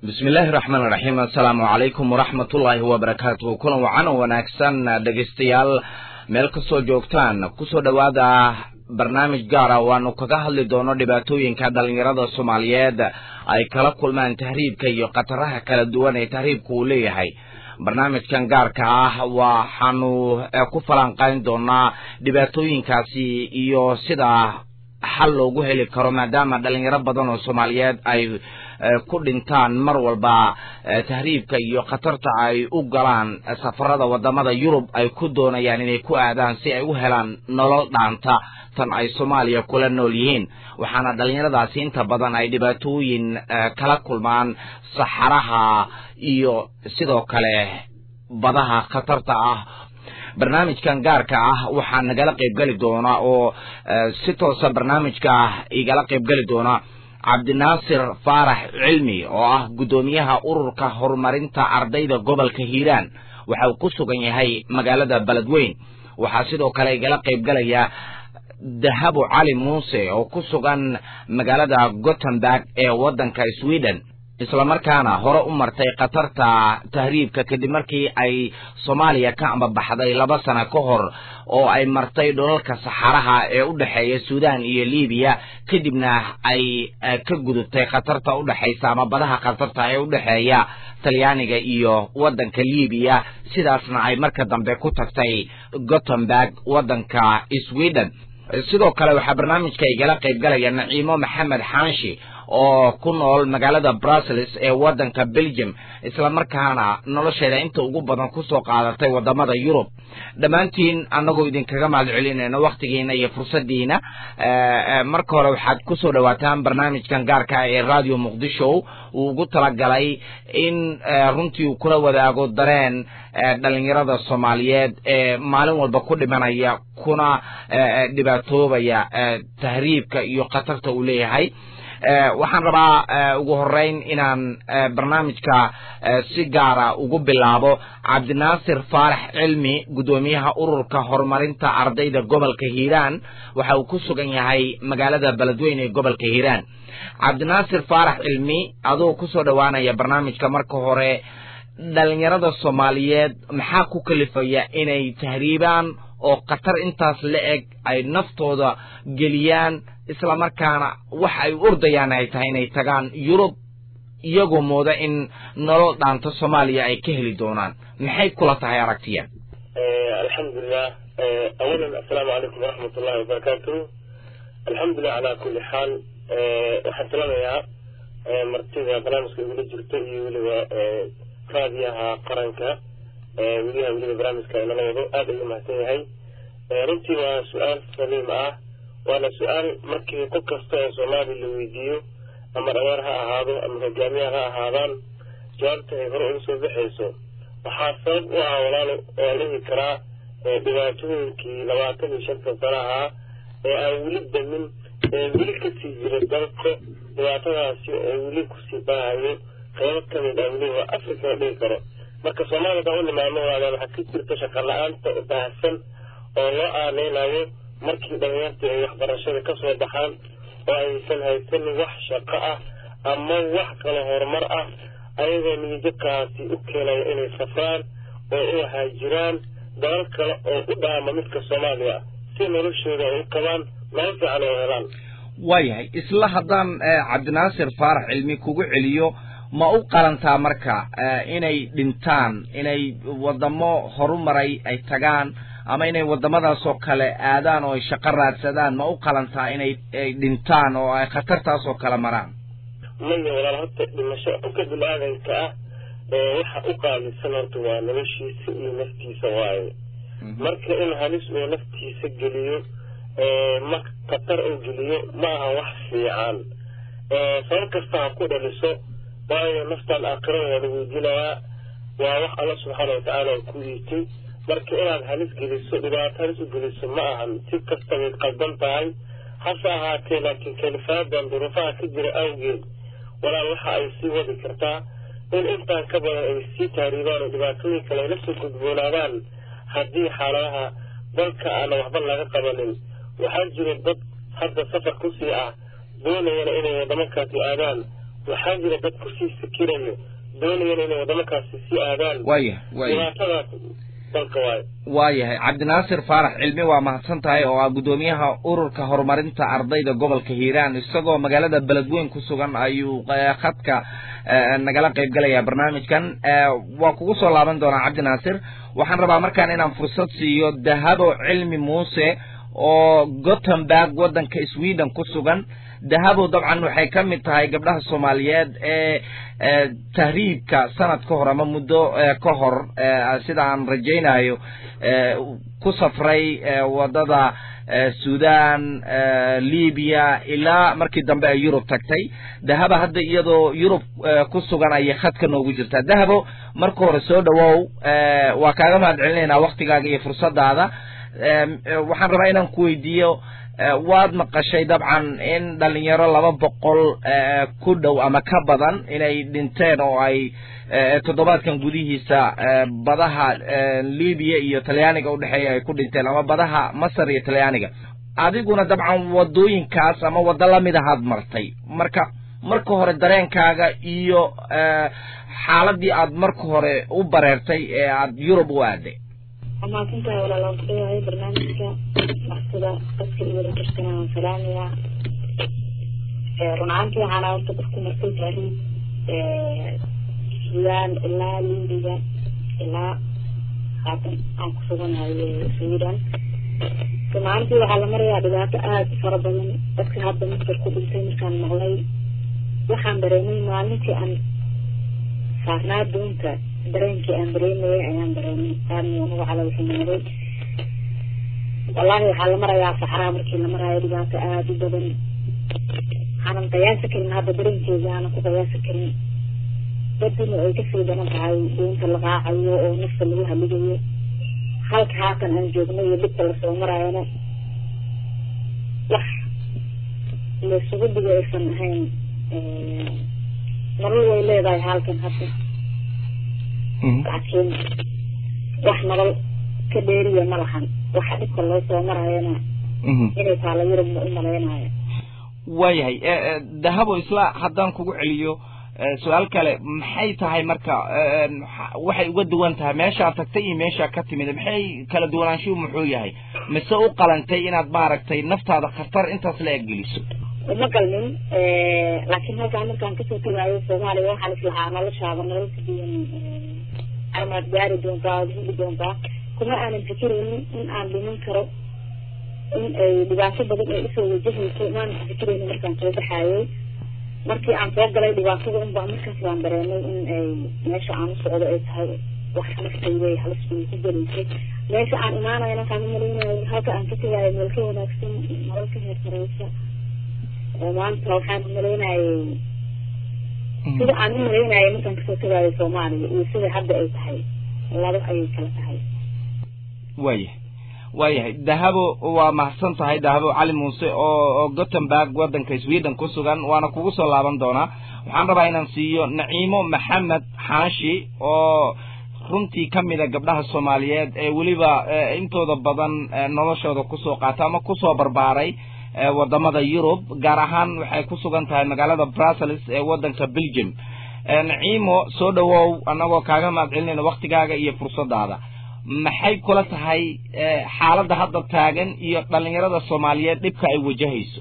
bismillaahi raxmaan raxiim assalaamu calaykum waraxmatullaahi wabarakaatu kulan wacan oo wanaagsan dhegaystayaal meel kastoo joogtaan kusoo dhowaada barnaamij gaara waanu kaga hadli doono dhibaatooyinka dhalinyarada soomaaliyeed ay kala kulmaan tahriibka iyo khataraha kala duwan ee tahriibka uu leeyahay barnaamijkan gaarka ah waxaanu ku falanqayn doonaa dhibaatooyinkaasi iyo sida xal loogu heli karo maadaama dhalinyaro badan oo soomaaliyeed ay ku dhintaan mar walba tahriibka iyo khatarta ay u galaan safarada wadamada yurub ay ku doonayaan inay ku aadaan si ay u helaan nolol dhaanta tan ay soomaaliya kula nool yihiin waxaana dhalinyaradaasi inta badan ay dhibaatooyin kala kulmaan saxaraha iyo sidoo kale badaha khatarta ah barnaamijkan gaarka ah waxaa nagala qaybgeli doona oo si toosa barnaamijka igala qaybgeli doona cabdinaasir faarax cilmi oo ah guddoomiyaha ururka horumarinta ardayda gobolka hiiraan waxa uu ku sugan yahay magaalada beledweyn waxaa sidoo kale igala qaybgalaya dahabo cali muuse oo ku sugan magaalada gothenburg ee waddanka sweden islamarkaana hore u martay khatarta tahriibka kadib markii ay soomaaliya ka ambabaxday laba sano ka hor oo ay martay dholalka saxaraha ee u dhexeeya suudan iyo libiya kadibna ay ka gudubtay khatarta udhexaysa ama badaha khatarta ee udhexeeya talyaaniga iyo waddanka libiya sidaasna ay marka dambe ku tagtay gothenburg waddanka sweden sidoo kale waxaa barnaamijka igala qaybgalaya naciimo maxamed xaanshi oo ku nool magaalada brussels ee waddanka belgium islamarkaana nolosheeda inta ugu badan kusoo qaadatay wadamada yurub dhammaantiin annagoo idinkaga mahad celinayno wakhtigiina iyo fursadiina marka hore waxaad kusoo dhawaataan barnaamijkan gaarka ee radio muqdisho uu ugu talagalay in runtii uu kula wadaago dareen dhalinyarada soomaaliyeed ee maalin walba ku dhimanaya kuna dhibaatoobaya tahriibka iyo khatarta uu leeyahay waxaan rabaa ugu horeyn inaan barnaamijka si gaara ugu bilaabo cabdinaasir faarax cilmi guddoomiyaha ururka horumarinta ardayda gobolka hiiraan waxa uu ku sugan yahay magaalada beledweyne ee gobolka hiiraan cabdinaasir faarax cilmi adoo kusoo dhowaanaya barnaamijka marka hore dhalinyarada soomaaliyeed maxaa ku kalifaya inay tahriibaan oo khatar intaas la eg ay naftooda geliyaan islamarkaana wax ay ordayaan ay tahay inay tagaan yurub iyagoo mooda in nolol dhaanta soomaaliya ay ka heli doonaan maxay kula tahay aragtiya alxamdulilah awalan assalaamu calaykum waraxmat ullahi wabarakaatu alxamdulilah calaa kulli xaal waxaan talanayaa martida barnaamijka igula jirto iyo weliba raadiyaha qaranka weliha weliba barnaamijka inala wado aad ayuu mahadsan yahay runtii waa su-aal saliim ah waana su-aal markii qof kasta oo soomaali la weydiiyo ama dhaweer ha ahaado ama hogaamiyaha ha ahaadaan jawaabta ay hore uga soo baxayso waxaa sabab u ah walaalo oo dhihi karaa dhibaatooyinkii labaatan iyo shanta sana ahaa ee aan weli damin ee weli kasii jira dalka dhibaatadaasi oo weli kusii baahayo qaybo kamid ah weliba africa la dhihi karo marka soomaaliya baa u nimaano waadaan waxaa ka jirta shaqa la-aanta baahsan oo loo aaneynayo markii dhalinyartii ay waxbarashada ka soo baxaan oo aysan haysan wax shaqo ah ama wax kale horumar ah ayagoo niyajabkaasi u keenaya inay safraan oo u haajiraan dalal kale oo u dhaama midka soomaaliya si noloshooda ay u qabaan nolol fiican oo helaan waayahay isla haddaan cabdinaasir faarax cilmi kugu celiyo ma u qalantaa marka inay dhintaan inay wadamo horumaray ay tagaan ama inay wadamadaas oo kale aadaan oo ay shaqo raadsadaan ma u qalantaa inay ay dhintaan oo ay khatartaas oo kale maraan maya walaal horta dhimasho qofka bini-aadanka ah waxa u qaalisan horta waa noloshiisa iyo naftiisa waaye marka in halis uu naftiisa geliyo ma khatar uu geliyo ma aha wax fiican sabab kasta ha ku dhaliso waayo naftaan aakhirada waa la weydiinayaa waa wax alla subxaana watacaala ku yiitay marka inaad halis geliso dhibaato halis u geliso ma ahan si kasta bayd qaldan tahay hase ahaatee laakiin kalifaadan duruufaha ka jira awgeed walaal waxa ay sii wadi kartaa in intaan ka badan ay sii taariibaan oo dhibaatooyin kale ay la soo gudboonaadaan haddii xaaladaha dalka aana waxba laga qabanin waxaa jira dad hadda safar kusii ah doonayana inay wadamo kaasi aadaan waxaa jira dad kusii fikirayo doonayana inay wadamakaasi sii aadaan waya waya dhibaatadaas dalka waayo waayahay cabdinaasir faarax cilmi waa mahadsan tahay oo ah guddoomiyaha ururka horumarinta ardayda gobolka hiiraan isagoo magaalada beledweyn ku sugan ayuu eh, khadka eh, nagala qayb galaya barnaamijkan Eh, waa kugu soo laaban doonaa cabdinaasir waxaan rabaa markaan inaan fursad siiyo dahabo cilmi muuse oo gothenburg waddanka sweden ku sugan dahabo dabcan waxay ka mid tahay gabdhaha soomaaliyeed ee ee tahriibka sanad ka hor ama muddo ee ka hor ee sida aan rajaynayo ee ku safray ee wadada ee sudan ee libiya ilaa markii dambe ay yurub tagtay dahaba hadda iyadoo yurub ee ku sugan ayay khadka noogu jirtaa dahabo marka hore soo dhawow ee waa kaaga mahad celinaynaa waktigaaga iyo fursadaada Em, eh, waxaan rabaa inaan ku weydiiyo eh, waad maqashay dabcan in dhalinyaro laba boqol eh, ku dhow ama ka badan inay dhinteen oo ay eh, toddobaadkan gudihiisa eh, badaha eh, libiya iyo talyaaniga udhexeeya ay ku dhinteen ama badaha masar iyo talyaaniga adiguna dabcan wadooyinkaas ama waddo lamid ahaad martay marka marka hore dareenkaaga iyo eh, xaaladii aad marka hore u bareertay ee aad yurub u aaday mahadsantahay walaalaan ku dhawahay barnaamijka martida dadka iyo wadajirkana waan salaamayaa run ahaantii waxaana horta dadku martay taariikh sudan ilaa libiga ilaa haatan aan ku suganahay sweden run ahaantii waxaa la marayaa dhibaato aada u fara badan dadka hadda masar ku dhintay markaan maqlay waxaan dareemay maalintii aan saarnaa doonta dareenkii aan dareemayay ayaan dareemay aadna unaga calawxumaaday wallaahi waxaa la marayaa saxraa markii la maraayo dhibaato aada u badan aanan qiyaasi karin hadda dareenkeeda aanan ku qiyaasi karin dadina ay kasii daran tahay doonta la raacayo oo nafta lagu haligayo halka haatan aan joogno iyo dhibka lasoo maraayana wax laysugu digo aysan ahayn nolol way leedahay halkan hadda laakiin wax nolol ka dheeriya ma lahan waxa dhibka loo soo marayana inay taala yurub ma u malaynayo waayahay eh, eh, dahabo isla haddaan kugu celiyo eh, su-aal kale maxay tahay marka eh, maxa- waxay uga duwan tahay meeshaa tagtay iyo meeshaa ka timid maxay kala duwanaanshuhu muxuu yahay mise u qalantay inaad maaragtay naftaada khatar intaas la eggeliso uma galmin laakiin halkaan markaan kasoo tagaayo soomaaliya waxaan islahaa noloshaaba nolol ka duwan armaad gaari doontaa ood heli doontaa kuma aanan fikiraynin in aan dhiman karo in ay dhibaato badan ay usoo wajahayso maanan fikiraynin markaan soo baxaayay markii aan soo galay dhibaatada unbaa markaas baan dareemay in ay meesha aan u socdo ay tahay wax naftayda ay halis bay ku gelaysay meesha aan imaanayo markaan umalaynayo halka aan ka tegaayo meel ka wanaagsan nolol ka heer sareysa oo maanta waxaan umalaynayay sida aan umalaynayay markaan kasoo tegaayo soomaaliya iyo sida hadda ay tahay laba ayay kala tahay waayahay waayahay dahabo waa mahadsan tahay dahabo cali muuse oo oo gothenburg waddanka sweden ku sugan waana kugu soo laaban doonaa waxaan rabaa inaan siiyo naciimo maxamed xaashi oo runtii ka mid a gabdhaha soomaaliyeed ee weliba eh, intooda badan eh, noloshooda kusoo qaata ama kusoo barbaaray eh, wadamada yurub gaar ahaan waxay ku sugan tahay magaalada brussels ee waddanka belgium Eh, naciimo soo dhawow annagoo kaaga mahad celinayna waktigaaga iyo fursadaada maxay kula tahay eh, xaaladda hadda taagan iyo dhalinyarada soomaaliyeed dhibka ay wajahayso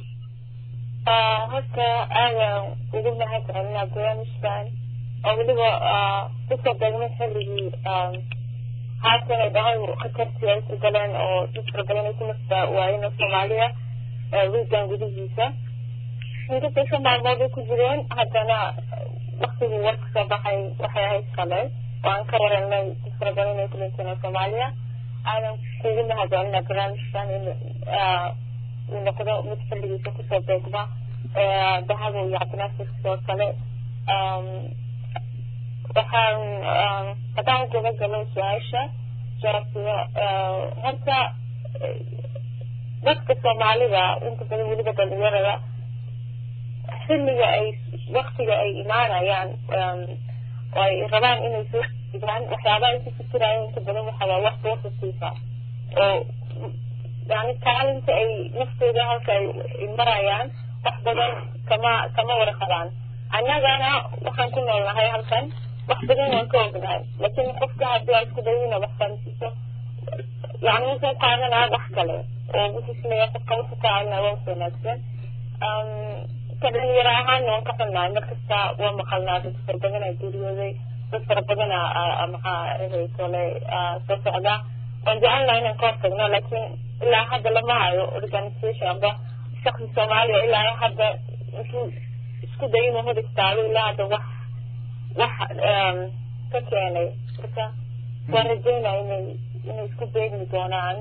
horta aadaan ugu mahad celinaa barnaamijkan oo weliba dadka degmo xilligii haatan ay dhahay khatartii ay ku galeen oo dad fara badan ay ku nafta waayeen oo soomaaliya wiigan gudihiisa inkastay shan maalmood ay ku jireen haddana waktigii warka soo baxay waxay ahayd shalay oo aan ka waranay dad fara badan inay ku dhinteen oo soomaaliya aadan kugu mahad celinaa barnaamijkan in uu noqdo mid xilligiisa kusoo beegma dahabo iyo cabdinaasir sidoo kale waxaan haddaan ugaga galo su-aasha jawaabtida horta dadka soomaalida inta badan weliba dhalinyarada xilliga ay waktiga ay imaanayaan oo ay rabaan inay soo igaan waxyaabaha ay ku fikirayaan inta badan waxa waa wax boosasiisa oo yani kaalinta ay naftooda halka ay marayaan wax badan kama kama wada qabaan annagana waxaan ku noolnahay halkan wax badan waan ka ognahay laakiin qofka haddii aa isku dayo inaad wax fahamsiiso yani wuxuu qaadanaa wax kale oo wuxuu isleeyahay qofka wuxuu ka caawinaa waa wanaagsan ka dhalinyaro ahaana waan ka xunnahay markasta waa maqalnaa dad fara badanaa geeriyooday dad fara badanaa maxaa eheysole soo socda waan jecelnaha inaan ka hortagno laakiin ilaa hadda lama hayo organisation amba shaksi soomaaliya ilaa hadda intuu isku day inuu hor istaago ilaa hadda wax wax ka keenay marka waan rajeynaa inay inay isku beegmi doonaan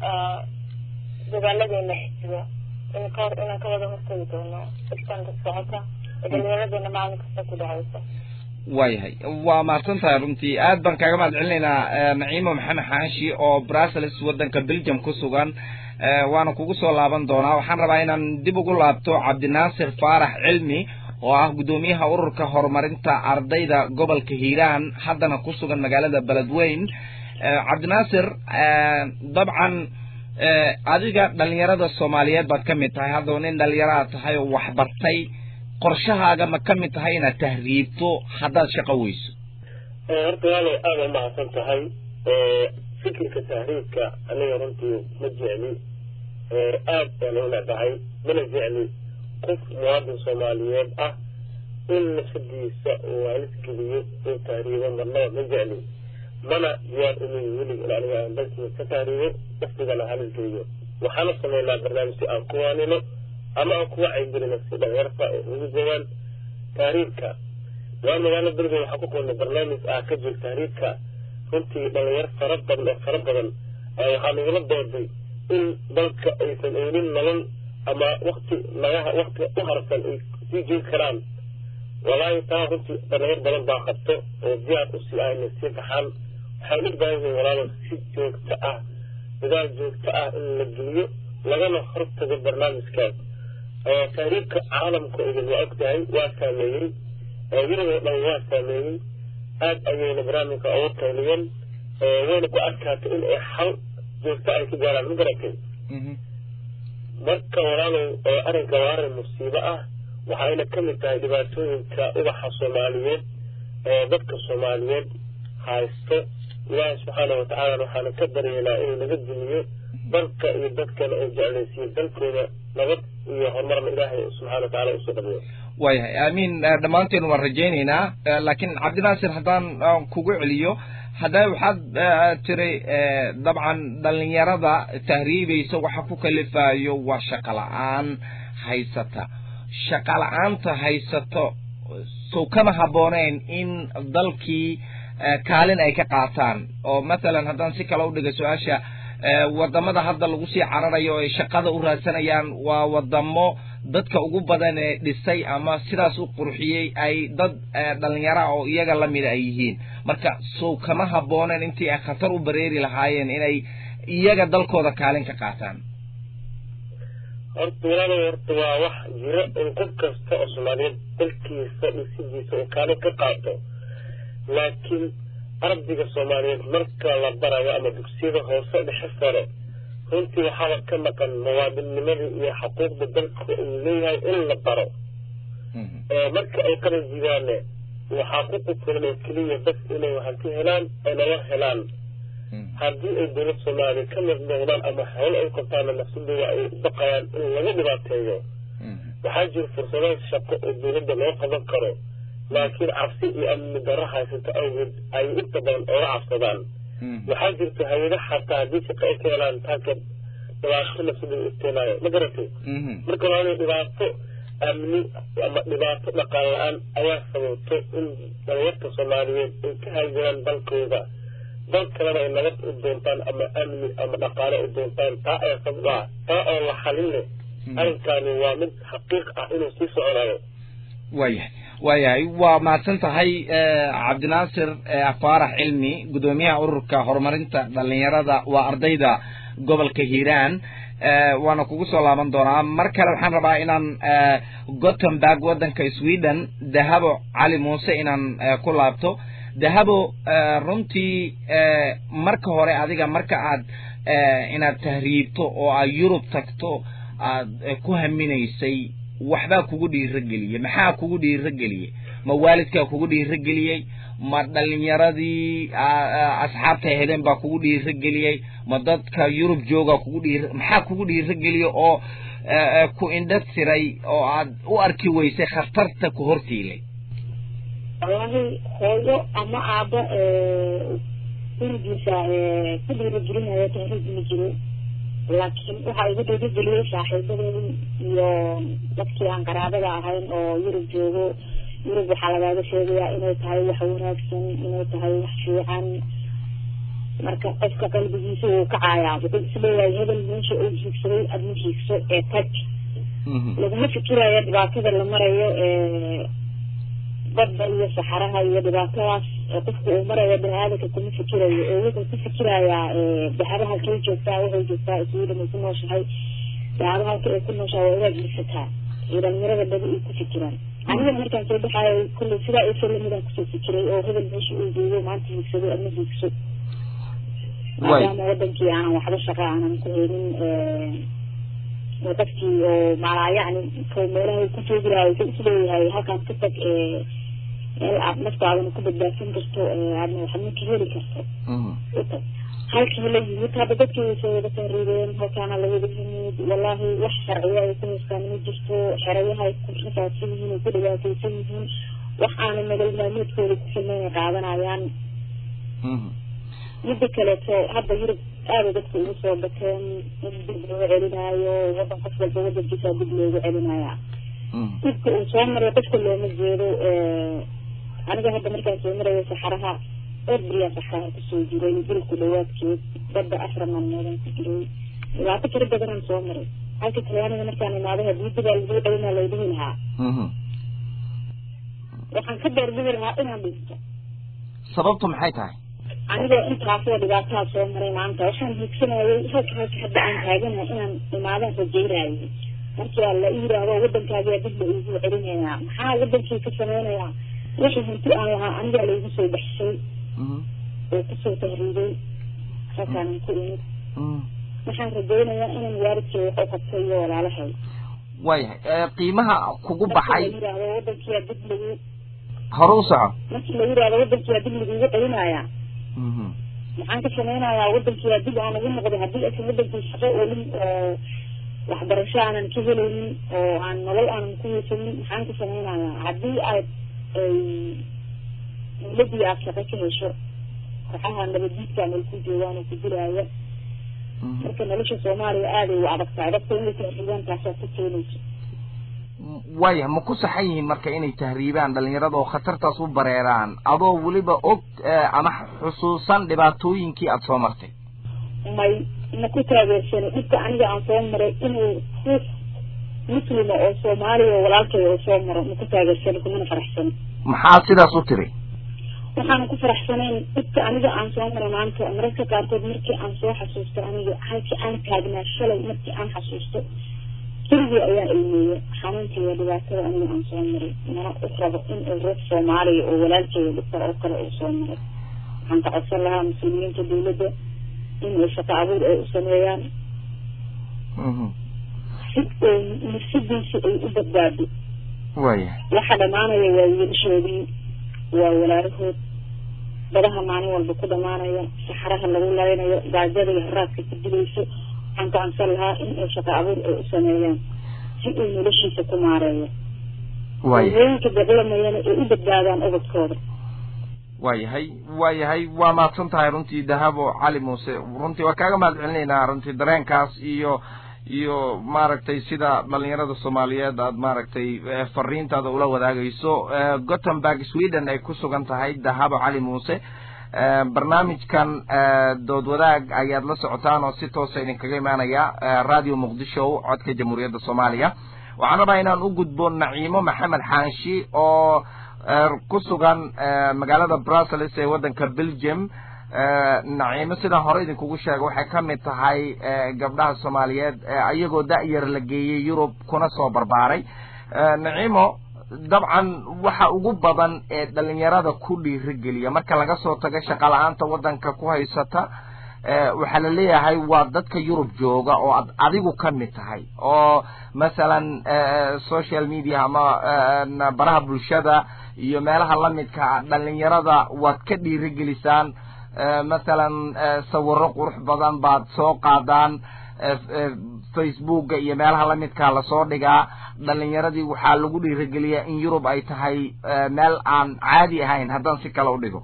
dadaaladeena xiga in ka hor inaan ka wada hortagi doono dhibtanta socota ee dhalinyaradeenna maalin kasta ku dhacaysa waayahay waa mahadsan tahay runtii aad baan kaaga mahad celinaynaa naciimo maxamed xaashi oo brussels waddanka belgium ku sugan waana kugu soo laaban doonaa waxaan rabaa inaan dib ugu laabto cabdinaasir faarax cilmi oo ah guddoomiyaha ururka horumarinta ardayda gobolka hiiraan haddana ku sugan magaalada beledweyn cabdinaasir dabcan adiga dhalinyarada soomaaliyeed baad ka mid tahay haddaba nin dhalinyaraad tahay oo waxbartay qorshahaaga ma ka mid tahay inaad tahriibto haddaad shaqo weyso horta waalay aada umahadsan tahay fikirka tahriibka aniga runtii ma jecli aad baan u necbahay mana jecli qof muwaadin soomaaliyeed ah in nafsadiisa uu halis geliyo uu tahriibo marnaba ma jecli mana diyaar umin welig in aniga aan dalkiisa ka tahriibo naftigana halis geliyo waxaana sameynaa barnaamij si aan ku waanino ama aan kuwa caygelino si dhalinyarta ay ugu joogaan tahriibka waa magaalo bergen waxaa ku kulnay barnaamij ah ka jir tahriibka runtii dhalinyar fara badan oo fara badan waxaa nagala dooday in dalka aysan eynin nolol ama wakti nagaha wakti u harsan ay sii joogi karaan walaahi taa runtii dhalinyar badan baa qabto oo diyaar usii ahna sii baxaan waxay u baahan yihiin walaalo si joogto ah dadaal joogto ah in la geliyo lagana hortago barnaamijkaas tahriibka caalamka idin waa ogtahay waa saameeyey yuruboo dhan waa saameeyey aad ayayna barnaamijka ugu qayliyeen wayna ku adkaatay in ay xal joogto ay ku gaaraan ma garatay marka walaalow arrinka waa arrin musiibo ah waxayna ka mid tahay dhibaatooyinka ubaxa soomaaliyeed ee dadka soomaaliyeed haysto ilaahi subxaana watacaala waxaana ka baryeynaa inuu naga dumiyo dalka iyo dadkana uu jeclaysiiyo dalkooda nabad iyo horumarna ilaahay subxana watacaala usoo dhamiyo waayahay aamiin dhammaanteen waan rajaynaynaa laakiin cabdinaasir haddaan kugu celiyo hadda waxaad tiri dabcan dhalinyarada tahriibaysa waxa ku kalifayo waa shaqa la-aan haysata shaqa la-aanta haysato sow kama habbooneyn in dalkii kaalin ay ka qaataan oo mathalan haddaan si kale udhiga su-aasha wadamada hadda lagu sii cararayo ay shaqada u raadsanayaan waa wadamo dadka ugu badan ee dhisay ama sidaas u qurxiyey ay dad dhalinyara oo iyaga lamida ay yihiin marka sow kama habooneen intii ay khatar u bareeri lahaayeen inay iyaga dalkooda kaalin ka qaataan horta walaalow horta waa wax jiro in qof kasta oo soomaaliyeed dalkiisa dhisidiisa uu kaalin ka qaato laakiin ardayga soomaaliyeed marka la barayo ama dugsiyada hoose dhexe sare runtii waxaaba ka maqan muwaadinnimadii iyo xuquuqda dalka uu leeyahay in la baro marka ay qaran jidaane waxaa ku qufulan oo keliya bas inay hanti helaan ay nala helaan haddii ay dowlad soomaaliya ka mid noqdaan ama howlo ay qabtaana nafsadooda ay u baqayaan in laga dhibaateeyo waxaa jira fursado shaqo oo dowladda loo qaban karo laakiin cabsi iyo amni darro haysato awgeed ay inta badan ooga cabsadaan waxaa jirta hay-ada xataa haddii shaqo ay ka helaan taanka dhibaato nafsadooda isteenaayo ma garatay marka waa dhibaato amni ama dhibaato dhaqaal la-aan ayaa sababto in dhalinyarta soomaaliyeed ay ka haajiraan dalkooda dal kalena ay nabad u doontaan ama amni ama dhaqaale u doontaan taa ayaa sabab ah taa oo la xalin leh arrinkaani waa mid xaqiiq ah inuu sii soconayo waayahay waayahay waa mahadsan tahay cabdinaasir faarax cilmi guddoomiyaha ururka horumarinta dhalinyarada waa ardayda gobolka hiiraan waana kugu soo laaban doonaa mar kale waxaan rabaa inaan gothenburg waddanka sweden dahabo cali muuse inaan ku laabto dahabo runtii marka hore adiga marka aad inaad tahriibto oo aad yurub tagto aad ku haminaysay waxbaa kugu dhiirageliyey maxaa kugu dhiirageliyey ma waalidkaa kugu dhiirageliyey ma dhalinyaradii asxaabta heleen baa kugu dhiirageliyey ma dadka yurub jooga kugu dhiir maxaa kugu dhiirageliyey oo ku indha tiray oo aad u arki weysay khatarta ku hortiilay wallahi hooyo ama aaba gurigiisa ku dhiiragelinaya tahriib ma jiro laakiin waxaa igu dhiirageliyey saaxiibadeedii iyo dadkii aan qaraabada ahayn oo yurub joogo yurub waxaa lagaaga sheegayaa inay tahay wax wanaagsan inay tahay wax fiican marka qofka qalbigiisa wuu kacayaa wuxuu isleeyahay hebel meesha uu hiigsaday adma hiigso ee tag laguma fikirayo dhibaatada la marayo badda iyo saxaraha iyo dhibaatadaas qofka uu marayo bini-aadanka kuma fikirayo oo wuxuu ku fikirayaa dahaba halkay joogtaa waxay joogtaa iswiidhan ay ku nooshahay dahaba halka ay ku nooshahay waa inaad hiigsataa iyo dhalinyarada badi ay ku fikiraan aniga markaan soo baxaayo kulley sidaa isa lamidaan kusoo fikiray oo hebel meesha uu joogo maanta hiigsaday adma hiigso maadaama wadankii aanan waxba shaqa aanan ku helin dadkii oo maalaa yacni ko meelaha ku joogi lahaa wuxuu isleeyahay halkaan ka tag meel aad naftaadana ku badbaadsan karto aadna waxadna ka heli karto utag halkii la yimid hadda dadkii way soo wada tahriibeen halkaana la wada yimid wallahi wax sharciya ay ku haystaan ma jirto xerayaha ay ku rafaadsan yihiin ay ku dhibaataysan yihiin wax aanan nolol maalmeedkooda ku filnayn ay qaadanayaan midda kaleeto hadda yurub aada dadka ugu soo bateen in dib looga celinaayo wadan qof walba wadankiisa dib loogu celinaya dibka uu soo maray qofka looma jeedo aniga hadda markaan soo marayo saxaraha dhowr beriyaa saxaraha kusoo jiray dilku dhawaadkeed badda afar maalmoodan ku jiray dhibaato fara badanaan soo maray halka kale aniga markaan imaado hadii dibaa lagu celinaa laydhihi lahaa waxaan ka doorbidi lahaa inaan dhinto sababtu maxay tahay anigoo intaasoo dhibaataa soo maray maanta waxaan hiigsanayay halka halka hadda aan taaganahay inaan imaadaan rajeynayay markaa la yiraahdo wadankaagaa dib la iigu celinayaa maxaa wadankii ka sameynayaa wixii hanti aan lahaa anigaa laigu soo baxshay oo kusoo tahriibay halkaanan ku imid waxaan rajeynayaa inaan waalidkay wax u qabto iyo walaalahay waayahay qiimaha kugu baxay la yiraahdo wadankiyaa dib lagu hore u soco markii la yiraahdo wadankiyaa dib lagugu celinayaa maxaan ka sameynayaa wadankii dib aan ugu noqdo haddii aysan wadankii shaqo olin oo waxbarasho aanan ka helaynin oo aan nolol aanan ku haysanin maxaan ka sameynayaa haddii aad dawladii aad shaqo ka hesho kooxaha nabadiidka meel ku joogaan oo ku dilaaya marka nolosha soomaaliya aaday u adag tahay dadka inay tahriibaan taasaa ku keenayso waaya ma ku saxan yihiin marka inay tahriibaan dhalinyarada oo khatartaas u bareeraan adoo weliba og ama xusuusan dhibaatooyinkii aada soo martay may ma ku taageersanay dhibka aniga aan soo maray inuu ruux muslima oo soomaaliya oo walaalkay oo soo maro ma ku taageersanay kumana faraxsanay maxaa sidaas u tiri waxaan ku faraxsanayn dhibka aniga aan soo maray maanta mararka qaarkood markii aan soo xasuusto aniga halkii aan taagnaa shalay markii aan xasuusto keligii ayaa ilmeeyey xanuunkiiyo dhibaatada aniga aan soo maray mana u rabo in uu ruux soomaaliya oo walaalkeeda dhibka oo kale uu soo maray waxaan ka codsan lahaa muslimiinta dawladda in ay shaqo abuur ay u sameeyaan si nafsadiisi ay u badbaado waya waxa dhamaanaya waa wiilashoodii waa walaalahood badaha maalin walba ku dhamaanaya saxaraha lagu laynayo gaajada iyo haraadka ku dilayso waxaan ka codsan lahaa in ay shaqo abuur ay u sameeyaan si uu noloshiisa ku maareeyo waya hooyooyinka dagalamayana ay u badbaadaan ubadkooda waayahay waayahay waa mahadsan tahay runtii dahabo cali muuse runtii waa kaaga mahad celinaynaa runtii dareenkaas iyo iyo maaragtay sida dhalinyarada soomaaliyeed aad maaragtay fariintaada ula wadaagayso gothenburg sweden ay ku sugan tahay dahabo cali muuse barnaamijkan dood wadaag ayaad la socotaan oo si toosa idinkaga imaanaya radio muqdisho codka jamhuuriyadda soomaaliya waxaan rabaa inaan u gudbo naciimo maxamed xaanshi oo ku sugan magaalada brussels ee waddanka belgium naciimo sidaan hore idinkugu sheega waxay ka mid tahay gabdhaha soomaaliyeed iyagoo da-yar la geeyey yurub kuna soo barbaaray naciimo dabcan waxa ugu badan ee dhalinyarada ku dhiirigeliya marka laga soo tago shaqa la-aanta waddanka ku haysata waxaa la leeyahay waa dadka yurub jooga oo ad adigu ka mid tahay oo masalan social media ama baraha bulshada iyo meelaha lamidka dhalinyarada waad ka dhiirigelisaan masalan sawiro qurux badan baad soo qaadaan facebooka iyo meelaha lamidkaa lasoo dhigaa dhalinyaradii waxaa lagu dhiirigeliyaa in yurub ay tahay meel aan caadi ahayn haddaan si kale u dhigo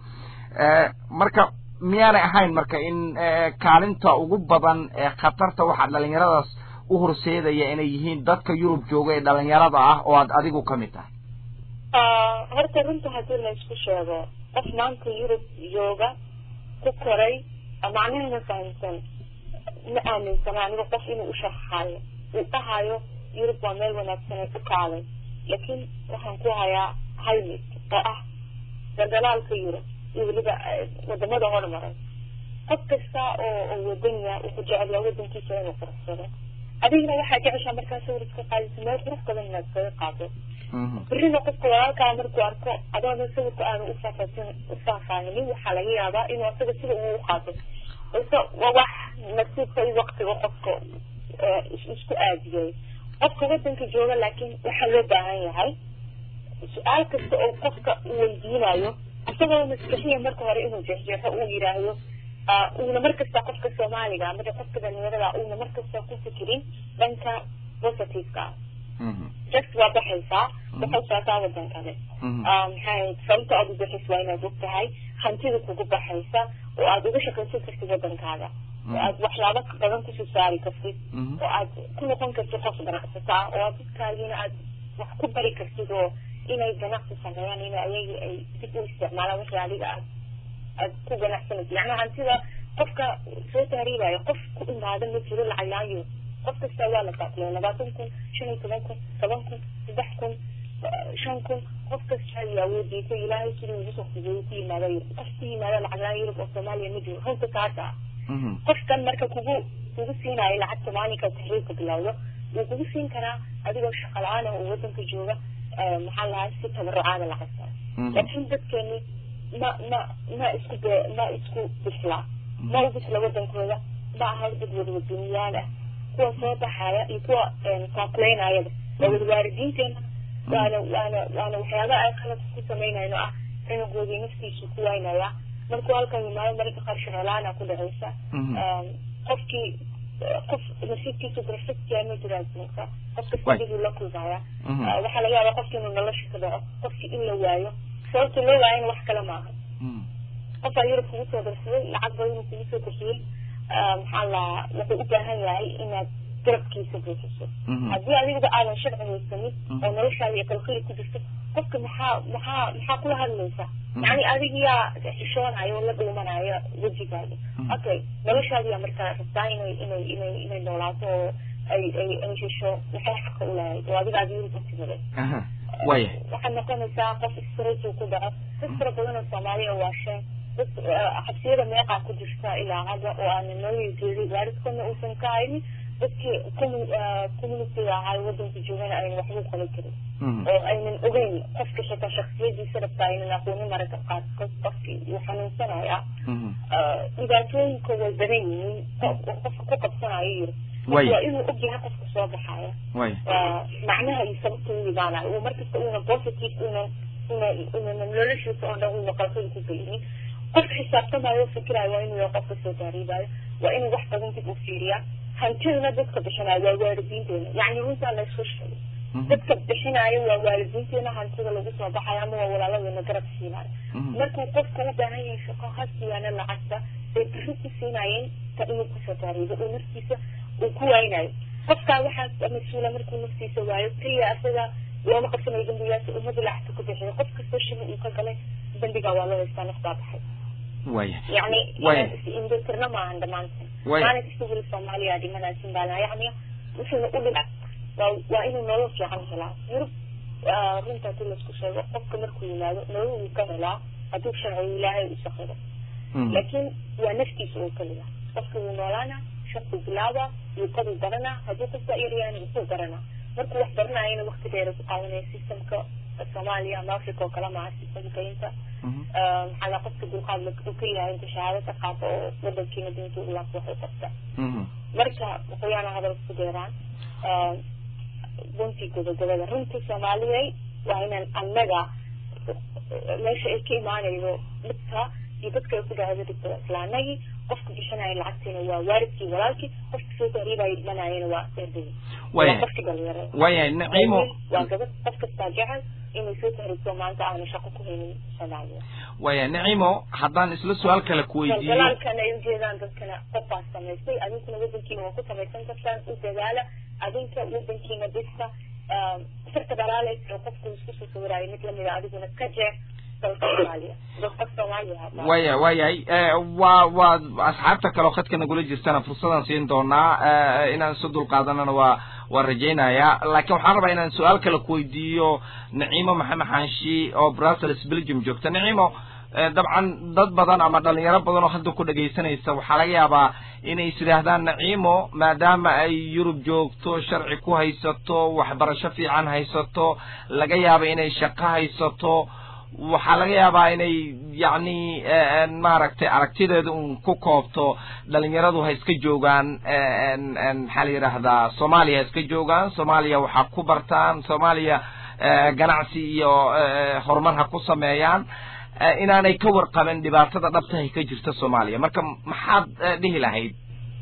marka miyaanay ahayn marka in kaalinta ugu badan ee khatarta waxaa dhalinyaradaas u horseedaya inay yihiin dadka yurub jooga ee dhalinyarada ah oo aad adigu ka mid tahay horta runta haddii la isku sheego qof maanta yurub jooga ku koray macnahana fahamsan ma aaminsana aniga qof inuu usharxayo uu dhahayo yurub waa meel wanaagsan ee ku kaalay laakiin waxaan ku hayaa hal mid oo ah daldalaalka yurub iyo weliba wadamada hormaray qof kasta oo oo wadaniya wuxuu jecelyaa wadankiisa inuu quruxsado adigna waxaa jeceshaa markaa sawir iska qaadisa meel qurux badan inaad iskaga qaado berrina qofka walaalkaa markuu arko adoona sawirka aanu ufaafaasin ufaahfaahinin waxaa laga yaabaa inuu asaga sida uu u qaato balse waa wax nasiibka iyo waktiga qofka isku aadiyay qofka wadanka jooga laakiin waxaa loo baahan yahay su-aal kasta oo qofka uu weydiinayo isagoo maskaxiya marka hore inuu jeexjeexo uu yidhaahdo uuna markasta qofka soomaaliga ama qofka dhalinyarada uuna markasta ku fikirin dhanka positiveka just waa baxaysaa waxay saataa wadan kale maxay sababta aad u baxaysa waa inaad og tahay hantida kugu baxaysa oo aad uga shaqaysan kartid wadankaaga oo aad waxyaabo badan kusoo saari kartid oo aad ku noqon kartid qof ganacsataa oo aad dadkaagiina aad wax ku bari kartid oo inay ganacsi sameeyaan in ayaga ay dib u isticmaalaan wixii adiga aad aad ku ganacsanaysa macnaha hantida qofka soo tahriibaya qof ku imaada ma jiro lacag laayo qof kasta waa la baaqlay labaatan kun shan iyo toban kun toban kun saddex kun shan kun qof kasta ayaa weydiisay ilaahay sidii ugu soo fudeeyay ku yimaada yurub qof ku yimaada lacag laan yurub oo soomaaliya ma jiro runta taasa qofkan marka kugu kugu siinayo lacagta maalinka tahriibka bilowdo wuu kugu siin karaa adigoo shaqa la-aan oo wadanka jooga maxaa lahaa si tabarucaada lacagta laakiin dadkeeni ma ma ma isku be ma isku bislaa ma u bisla wadankooda ma aha dad wadwaduniyaal ah kuwa soo baxaya iyo kuwa taakuleynayaba waa wadwaaridiinteena waana waana waana waxyaabaha ay qalad ku samaynayno ah cunugoodii naftiisu ku waynaya markuu halkan yimaado mararka qaar shaqolaana ku dhacaysa qofkii qof nasiibkiisu perfectia ma jira adduunka qofka sidibuu la kulmaya waxaa laga yaabaa qofki inuu nolosha ka dhaco qofki in la waayo sababta loo waayana wax kale maaha qofaa yurub kugu soo darsaday lacag badan kugu soo bixiyey maxaa la wuxuu u baahan yahay inaad garabkiisa buuxiso haddii adigaba aadan sharci haysanin oo noloshaada iyo qalqili ku jirto qofka maxaa maxaa maxaa kula hadlaysa yani adigiyaa xishoonayo oo la dhuumanaya wejigaaga okay noloshaadiyaa markaa rabtaa inay inay inay inay noolaato oo ay ay ay hesho waxay xaqa u lahayd oo adiga aad yurub utimide waya waxaad noqonaysaa qof stress ku dhaco dad fara badan oo soomaaliya waasheen dad xabsiyada meeqaa ku jirta ilaa hadda oo aanan nolol jeedin waalidkana uusan ka haynin dadkii communitiga ahaa wadanka joogana aynan waxba u qaban karin oo aynan ogeyn qofka xitaa shaksiyadiisa rabta aynan aqoonin mararka qaar qofki uu xanuunsanaya dhibaatooyinka way badan yihiin qofka ku qabsanayo yiri waa inuu ogyahay qofka soo baxaya macnaha iyo sababta u imaanayo uu markasta una positive una una una noloshiisa oo dhan una qalqada ku geynin qofka xisaabtamayo fikirayo waa inuu yahay qofka soo taariibayo waa inuu wax badan dib u fiiriyaa hantiduna dadka bixinayo waa waalidiinteena yacni runtaa la isku sheegay dadka bixinayo waa waalidiinteena hantida lagu soo baxayo ama waa walaaladeena garab siinayo markuu qofka u baahan yahay shaqo ha siyaana lacagta bay bixi ku siinayeen ta inuu kusoo taariibo uu naftiisa uu ku waynayo qofkaa waxaa mas-uula markuu naftiisa waayo keliya asaga looma qabsanayo dambigaas ummadda lacagta ku bixiyo qof kastoo shili uu ka galay dambigaa waa loo haystaa naftaa baxay waya يعني وين؟ indhirtirna maahan dhamaantan maalin kasta weli soomaaliya dhimanaysin baa lahaa yacni wuxuuna u dhinac waa waa inuu nolol fiican helaa yurub runta hadii laisku sheego qofka markuu yimaado nolol wuu ka helaa hadduu sharciga ilaahay u saqiro laakiin waa naftiisa oo keliya qofka wuu noolaana shaquu bilaaba luuqaduu baranaa hadduu qofka yaryahana wuxuu baranaa markuu wax baranayana waqti dheera ku qaadanaya systemka soomaaliya ama africa oo kale maha sifadkaynta maxaa la qofka dulqaad uu ka yahay inta shahaado ka qaato oo wadankiina diinta u laabto waxay qabta marka waxayaana hadalka ku deeraan guntii gobogobada runtii soomaaliyay waa inaan annaga meesha ay ka imaanaydo dhibka iyo dadka ay ku dhacdo dhibka isla annagii qofka bixinaya lacagtiina waa waalidkii walaalkii qofka soo tahriibaya dhimanayana waa erdayii waa qofki dhalinyarada waayahay naciimo waa gabad qof kastaa jecel inay soo tahriibto maanta aanu shaqo ku haynin soomaaliya waayahay naciimo haddaan isla su-aal kale ku weydiiyo dalaalkana ay ujeedaan dadkana qofbaa samaystay adinkuna wadankiina waa ku samaysan kartaan u dadaala adinka wadankiina dhista sirta dhalaalaysa oo qofku isku soo sawiraayo mid lamida adiguna ka jeex dalka soomaaliya dadka soomaaliya waya waayahay waa waa asxaabta kaleo khadka nagula jirtana fursadan siin doonaa inaan isu dulqaadanana waa waan rajaynayaa laakiin waxaan rabaa inaan su-aal kale kuweydiiyo naciimo maxamed xanshi oo brussels belgium joogta naciimo dabcan dad badan ama dhalinyaro badan oo hadda ku dhegaysanaysa waxaa laga yaabaa inay is yidhaahdaan naciimo maadaama ay yurub joogto sharci ku haysato waxbarasho fiican haysato laga yaaba inay shaqo haysato waxaa laga yaabaa inay yacni maaragtay aragtideeda un ku koobto dhalinyaradu ha iska joogaan maxaa la yidhaahdaa soomaaliya ha iska joogaan soomaaliya waxaa ku bartaan soomaaliya ganacsi iyo horumar ha ku sameeyaan inaanay ka warqaben dhibaatada dhabtahay ka jirta soomaaliya marka maxaad dhihi lahayd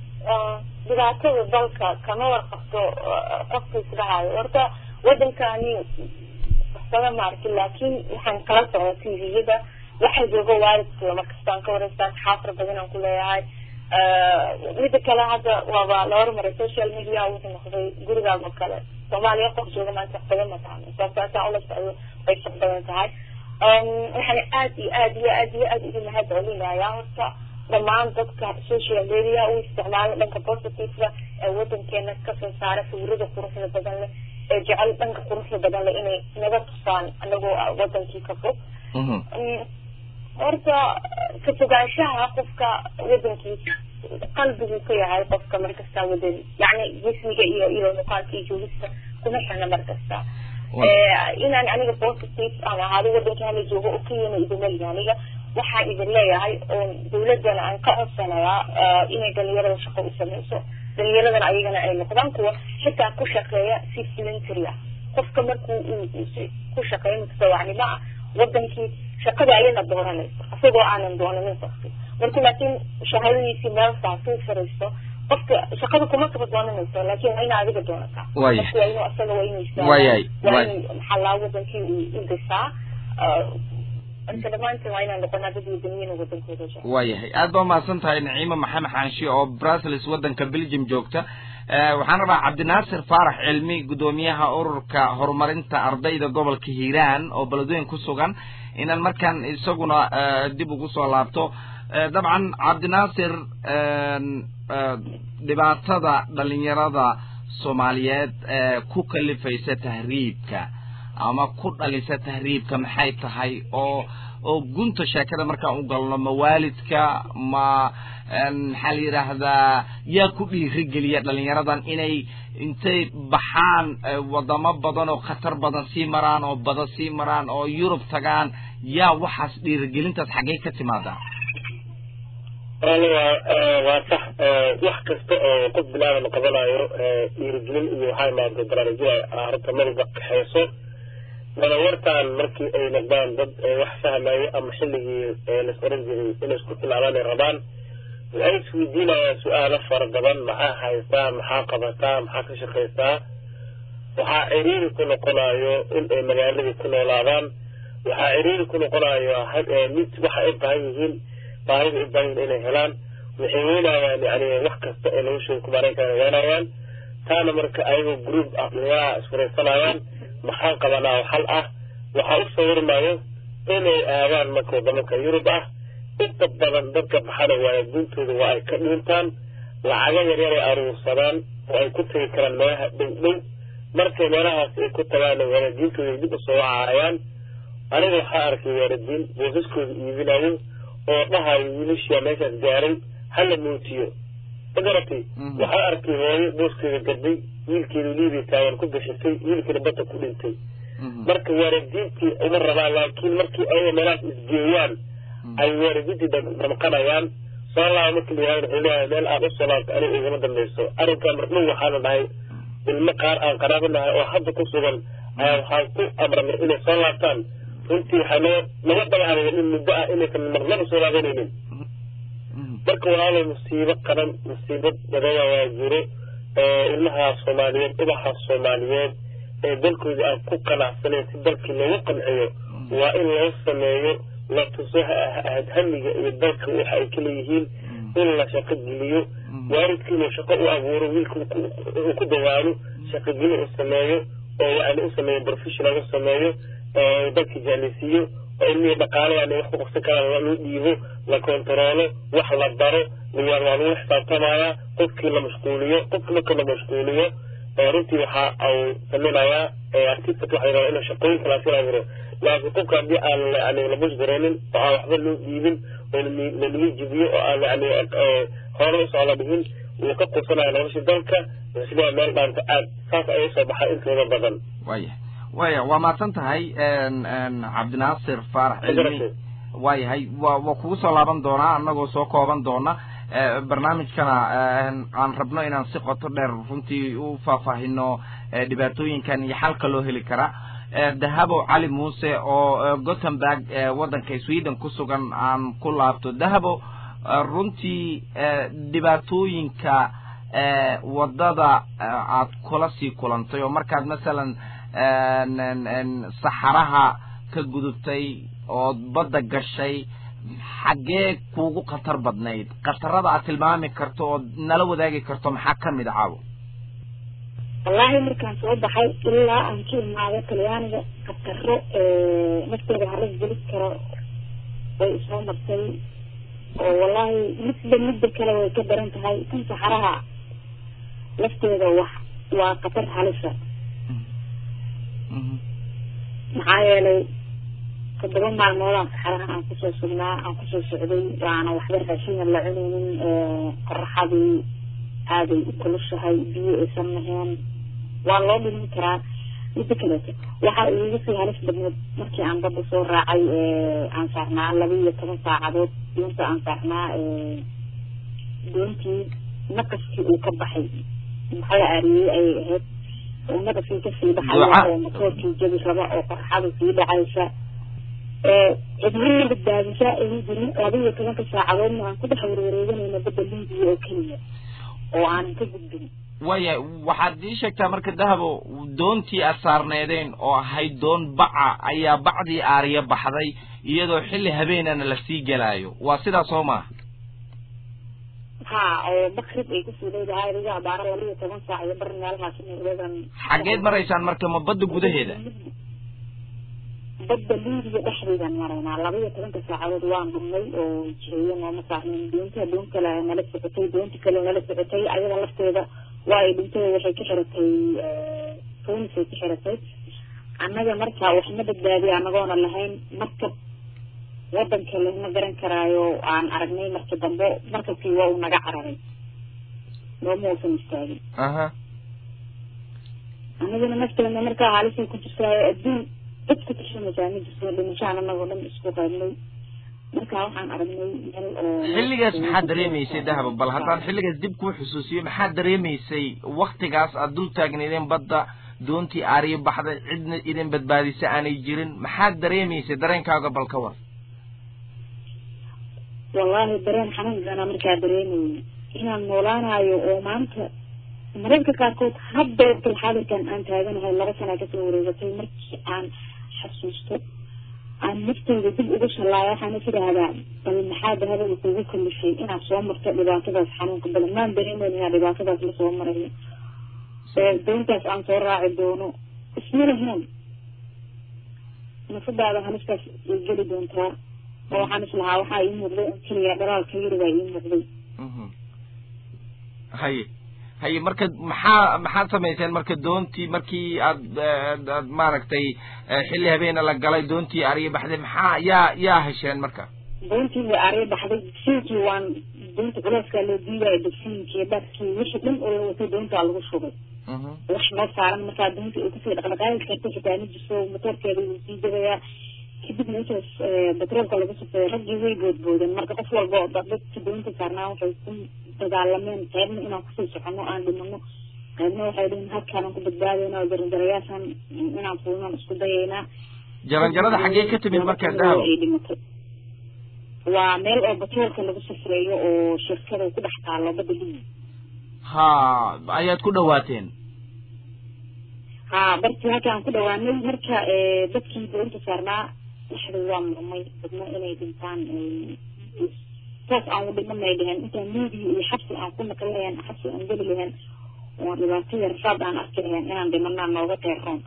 dhibaatada dalka kama warqabto qofka isdhahayo horta wadankani waxsaba maarki laakiin waxaan kala socda tviyada waxaa jooga waalidka markastaan ka wareystaan xaafar badan aan ku leeyahay mida kale hadda waaba la hormaray social media wuxuu noqday gurigaagoo kale soomaaliya qof jooga maanta wax badan ma tacno sababtaasaa ula socdo way shaq badan tahay waxaan aad iyo aad iyo aad iyo aad ugu mahad celinayaa horta dhammaan dadka social media u isticmaala dhanka positiveka ee wadankeena kasoo saara sawirada quruxda badan leh ee jecel dhanka quruxda badan leh inay naga tusaan anagoo wadankii ka fog horta ka fogaanshaha qofka wadankiisa qalbigu ka yahay qofka markasta wadani yani jismiga iyo iyo muuqaalka iyo joogista kuma xirna markasta inaan aniga positive aan ahaado wadanka hala joogo oo kiyana idinmalihi aniga waxaan idin leeyahay oon dawladana aan ka codsanayaa inay dhalinyarada shaqo u sameyso dhalinyaradana ayagana ay noqdaan kuwa xitaa ku shaqeeya si voluntary ah qofka markuu ku shaqeeyo mutadawacnimo ah wadankii shaqada ayana dooranayso isagoo aanan doonanin qofki marka laakiin shahadadiisii meel saasuu fariisto qofka shaqada kuma kaba doonanayso laakiin waa ina adiga doonataa Waaya. qofka waa inuu asaga waa inuu istaagaa Waayay, waa waay. inuu maxaa laa wadankii uu u dhisaa marka dhammaantiin waa inaan noqonaa dad wadaniyiin oo wadankooda jecel waayahay aad baa umahadsan tahay naciimo maxamed xaanshi oo brussels waddanka belgium joogta Eh, waxaan rabaa cabdinaasir faarax cilmi guddoomiyaha ururka horumarinta ardayda gobolka hiiraan oo beledweyn ku sugan inaan markaan isaguna eh, dib ugu soo laabto Eh, dabcan cabdinaasir en, eh, dhibaatada dhalinyarada soomaaliyeed ee ku kalifaysa tahriibka ama ku dhalisa tahriibka maxay tahay oo oo gunta sheekada markaan u galno ma waalidka ma en, maxaa la yidhaahdaa yaa ku dhiirigeliya dhalinyaradan inay intay baxaan eh, wadamo badan oo khatar badan sii maraan oo bada sii maraan oo yurub tagaan yaa waxaas dhiirigelintaas xaggee ka timaadaa walaal waa eh, waa sax eh, wax kasta oo qof bilaadan qabanayo eh, dhiirigelin iyo waxaa imaada barnaamijyo ay arrinta mariga kaxeyso dalawartaan markii ay noqdaan dad eh, wax fahmayo ama xilligii eh, las oran jiray inay isku tilaabaan ay rabaan waxay isweydiinayaan su-aalo fara badan maxaa haystaa maxaa qabataa maxaa ka shaqaysaa waxaa ciriiri ku noqonayo in ay magaaladii ku noolaadaan waxaa ciriiri ku noqonayo had- eh, mid waxa ay baahan yihiin baahida ay baahan yihiin inay helaan waxay weynayaan yani wax kasta ee noloshooda ku maareyn karaan weynayaan taana marka ayagoo group ah dhalinyaraha isfuraysanayaan maxaan qabanaa oo xal ah waxaa u sawirmayo inay aadaan marka waddamanka yurub ah inta badan dadka baxana waaya guntooda waa ay ka dhiintaan lacago yaryar ay aruursadaan oo ay ku tegi karaan meelaha dhow dhow markay meelahaas ay ku tagaan waalidiintooda ay dib u soo wacayaan aniga waxaa arkay waalidiin boosaskooda iibinayo oo dhahayo wiilashiya meeshaas gaaray hala muujiyo ma garatay Mhm. waxaa arkay hooyo booskeeda gaday wiilkeeda liibiya taagan ku bixisay wiilkeeda badda ku dhintay marka waalidiintii uma rabaan laakiin markii ayaga meelahaas isgeeyaan ay waalidiintii damqanayaan soo laaba markii la yihahdo wuxuu leeyahay meel aad u soo laabto aniga igama dambayso arrinkan mardhow waxaana dhahay ilmo qaar aan qaraabo nahay oo hadda ku sugan ayaa waxaan ku amranay inay soo laabtaan runtii waxaa noo naga dagaalayan in muddo ah inaysan marnaba soo laabanaynin marka walaalo musiibo qaran musiibo badana waa jiro ilmaha soomaaliyeed ubaxa soomaaliyeed ee dalkooda aan ku qanacsaneyn si dalkii loogu qanciyo waa in loo sameeyo la tuso hamiga iyo dalka waxa ay ka leeyihiin in la shaqo geliyo waalidka inuu shaqo u abuuro wiilka uu ku dawaalo shaqogeli u sameeyo oo yani u sameeyo professional u sameeyo dalka jaalisiiyo oo ilmihii dhaqaaladan wax ku qabsan karaan lagu dhiibo la kontaroolo wax la baro waa lagu xisaabtamayaa qofkii la mashquuliyo qofki marka la mashquuliyo runtii waxa uu samaynayaa artistat waxa rabaa inuu shaqooyin kalaasi abuuro laakiin qofka haddii aan yani la mashgareenin oo aan waxba loo dhiibin oo lalaga jibiyo oo aan yani hore usoo la dhihin wuu ka quusanaya nolosha dalka sida meel dhaanta aad saas ay usoo baxaa intooda badan waya waya waa mahadsan tahay cabdinaasir faarax cilmi waayahay wa waa kugu soo laaban doonaa anagoo soo kooban doona barnaamijkana aan rabno inaan si qoto dheer runtii u faahfaahino dhibaatooyinkan iyo xalka loo heli karaa dahabo cali muuse oo gothenburg waddanka sweden ku sugan aan ku laabto dahabo runtii dhibaatooyinka waddada aad kula sii kulantay oo markaad masalan saxaraha ka gudubtay ood badda gashay xaggee kuugu khatar badnayd khatarada aad tilmaami karto ood nala wadaagi karto maxaa kamid a caawo wallaahi markaan soo baxay ilaa aan ka imaado talyaaniga khataro nafteeda halis gelis karo way isoo martay oo wallaahi midba midda kale way ka daran tahay kan saxaraha lafteeda wax waa khatar halisa maxaa yeelay toddoba maalmoodaan saxaraha aan kusoo sugnaa aan kusoo socday waana waxba raashiina la cunaynin qoraxadii aaday u kulushahay biyo aysan laheen waa loo dhimin karaa midda kaleeto waxaa iiga sii halis badneed markii aan badda soo raacay aan saarnaa laba iyo toban saacadood doonta aan saarnaa doontii naqaskii uu ka baxay maxaa la aariyey ayay ahayd oo naqaskii kasii baxaya oo matoorkii jabi raba oo qorxada sii dhacaysa cidnina badbaadisa aynu jirin laba iyo tobanka saacadoodna aan ku dhex warwareeganayna badda liibiya oo keliya oo aanan ka gudbin waya waxaad ii sheegtaa marka dahabo doontii aad saarneedeen oo ahayd doon baca ayaa bacdii aariya baxday iyadoo xilli habeenana lasii gelaayo waa sidaas soo maa ha oo makrib ay kusii leedahay adiga abaara laba iyo toban saac iyo bar meelahaas inadan xaggeed maraysaan marka ma badda gudaheeda badda liibiya dhexdeedaan maraynaa laba iyo tobanka saacadood waan dhumnay oo jireeyo nooma saarnayn doonta doon kale nala socotay doonta kale nala socotay ayada lafteeda waa ay dhintay waxay ka xiratay foonisay ka xiratay annaga marka waxna badbaadiya anagoona lahayn markab wadanka lama garan karaayo aan aragnay marka dambe markabkii waa uu naga cararay nooma uusan istaagin aha anaguna nafteena markaa haalisay ku jirtaayo adduun cid ku tirsanaysaa ma jirto dhimashaan anagoo dhan isku qaybnay marka waxaan aragnay meel oo xilligaas maxaad dareemaysay dahaba bal haddaan xilligaas dib kuu xusuusiyo maxaad dareemaysay waktigaas aad dul taagnaydeen badda doontii aariyo baxday cidna idin badbaadisa aanay jirin maxaad dareemaysay dareenkaaga bal ka war wallaahi dareen xanuun badanaa markaa dareemayay inaan noolaanayo oo maanta mararka qaarkood hadda waqtilxaadirkan aan taaganahay laba sanaa kasoo wareegatay markii aan xasuusto aan nafteyda dib ugu shallaayo waxaan is idhaahdaa bal maxaa dahaba kugu kalifay inaad soo marto dhibaatadaas xanuunka badan maan dareemeyn inaa dhibaatadaas lasoo marayo doontaas aan soo raaci doono isma lahayn nafadaada halistaas way geli doontaa oo waxaan islahaa waxaa ii muuqday on keliya dhalaalka yari baa ii muuqday haye haye marka maxaa maxaad samayseen marka doontii markii aad aad maaragtay xilli habeena la galay doontii ariya baxday maxaa yaa yaa hesheen marka doontii way ariya baxday dugsiinkii waan doonta culeyskaa loo diidaayo dugsiinkii dharkii wixii dhan oo la watay doontaa lagu shubay wax noo saaran markaa doonta ay kusii dhaqdhaqaaqi karta xitaa ma jirto motoorkeeda wuu sii degayaa kadib meeshaas batroolka lagu safeeyo raggii way boodboodeen marka qof walba oo dadka doonta saarnaa waxay ku dagaalameen qaybna inaan kusii socono aan dhimano qaybna waxay dhihin halkaanaan ku badbaadayna oo jaranjarayaashan inaan fuulnaan isku dayaynaa jaranjarada xaggee ka timid markaa dahab ay dhimatay waa meel oo batroolka lagu safreeyo oo shirkada ku dhex taalo badda libi ha ayaad ku dhawaateen ha bartii halkaan ku dhawaanay marka dadkii doonta saarnaa dhexda waa murmay dadna inay dhintaan saas aan u dhimanay dheheen intaan media iyo xabsi aan ku naqli lahayn xabsi aan geli lahayn oo dhibaato yar raad aan arki lahayn inaan dhimanaa nooga qeeroon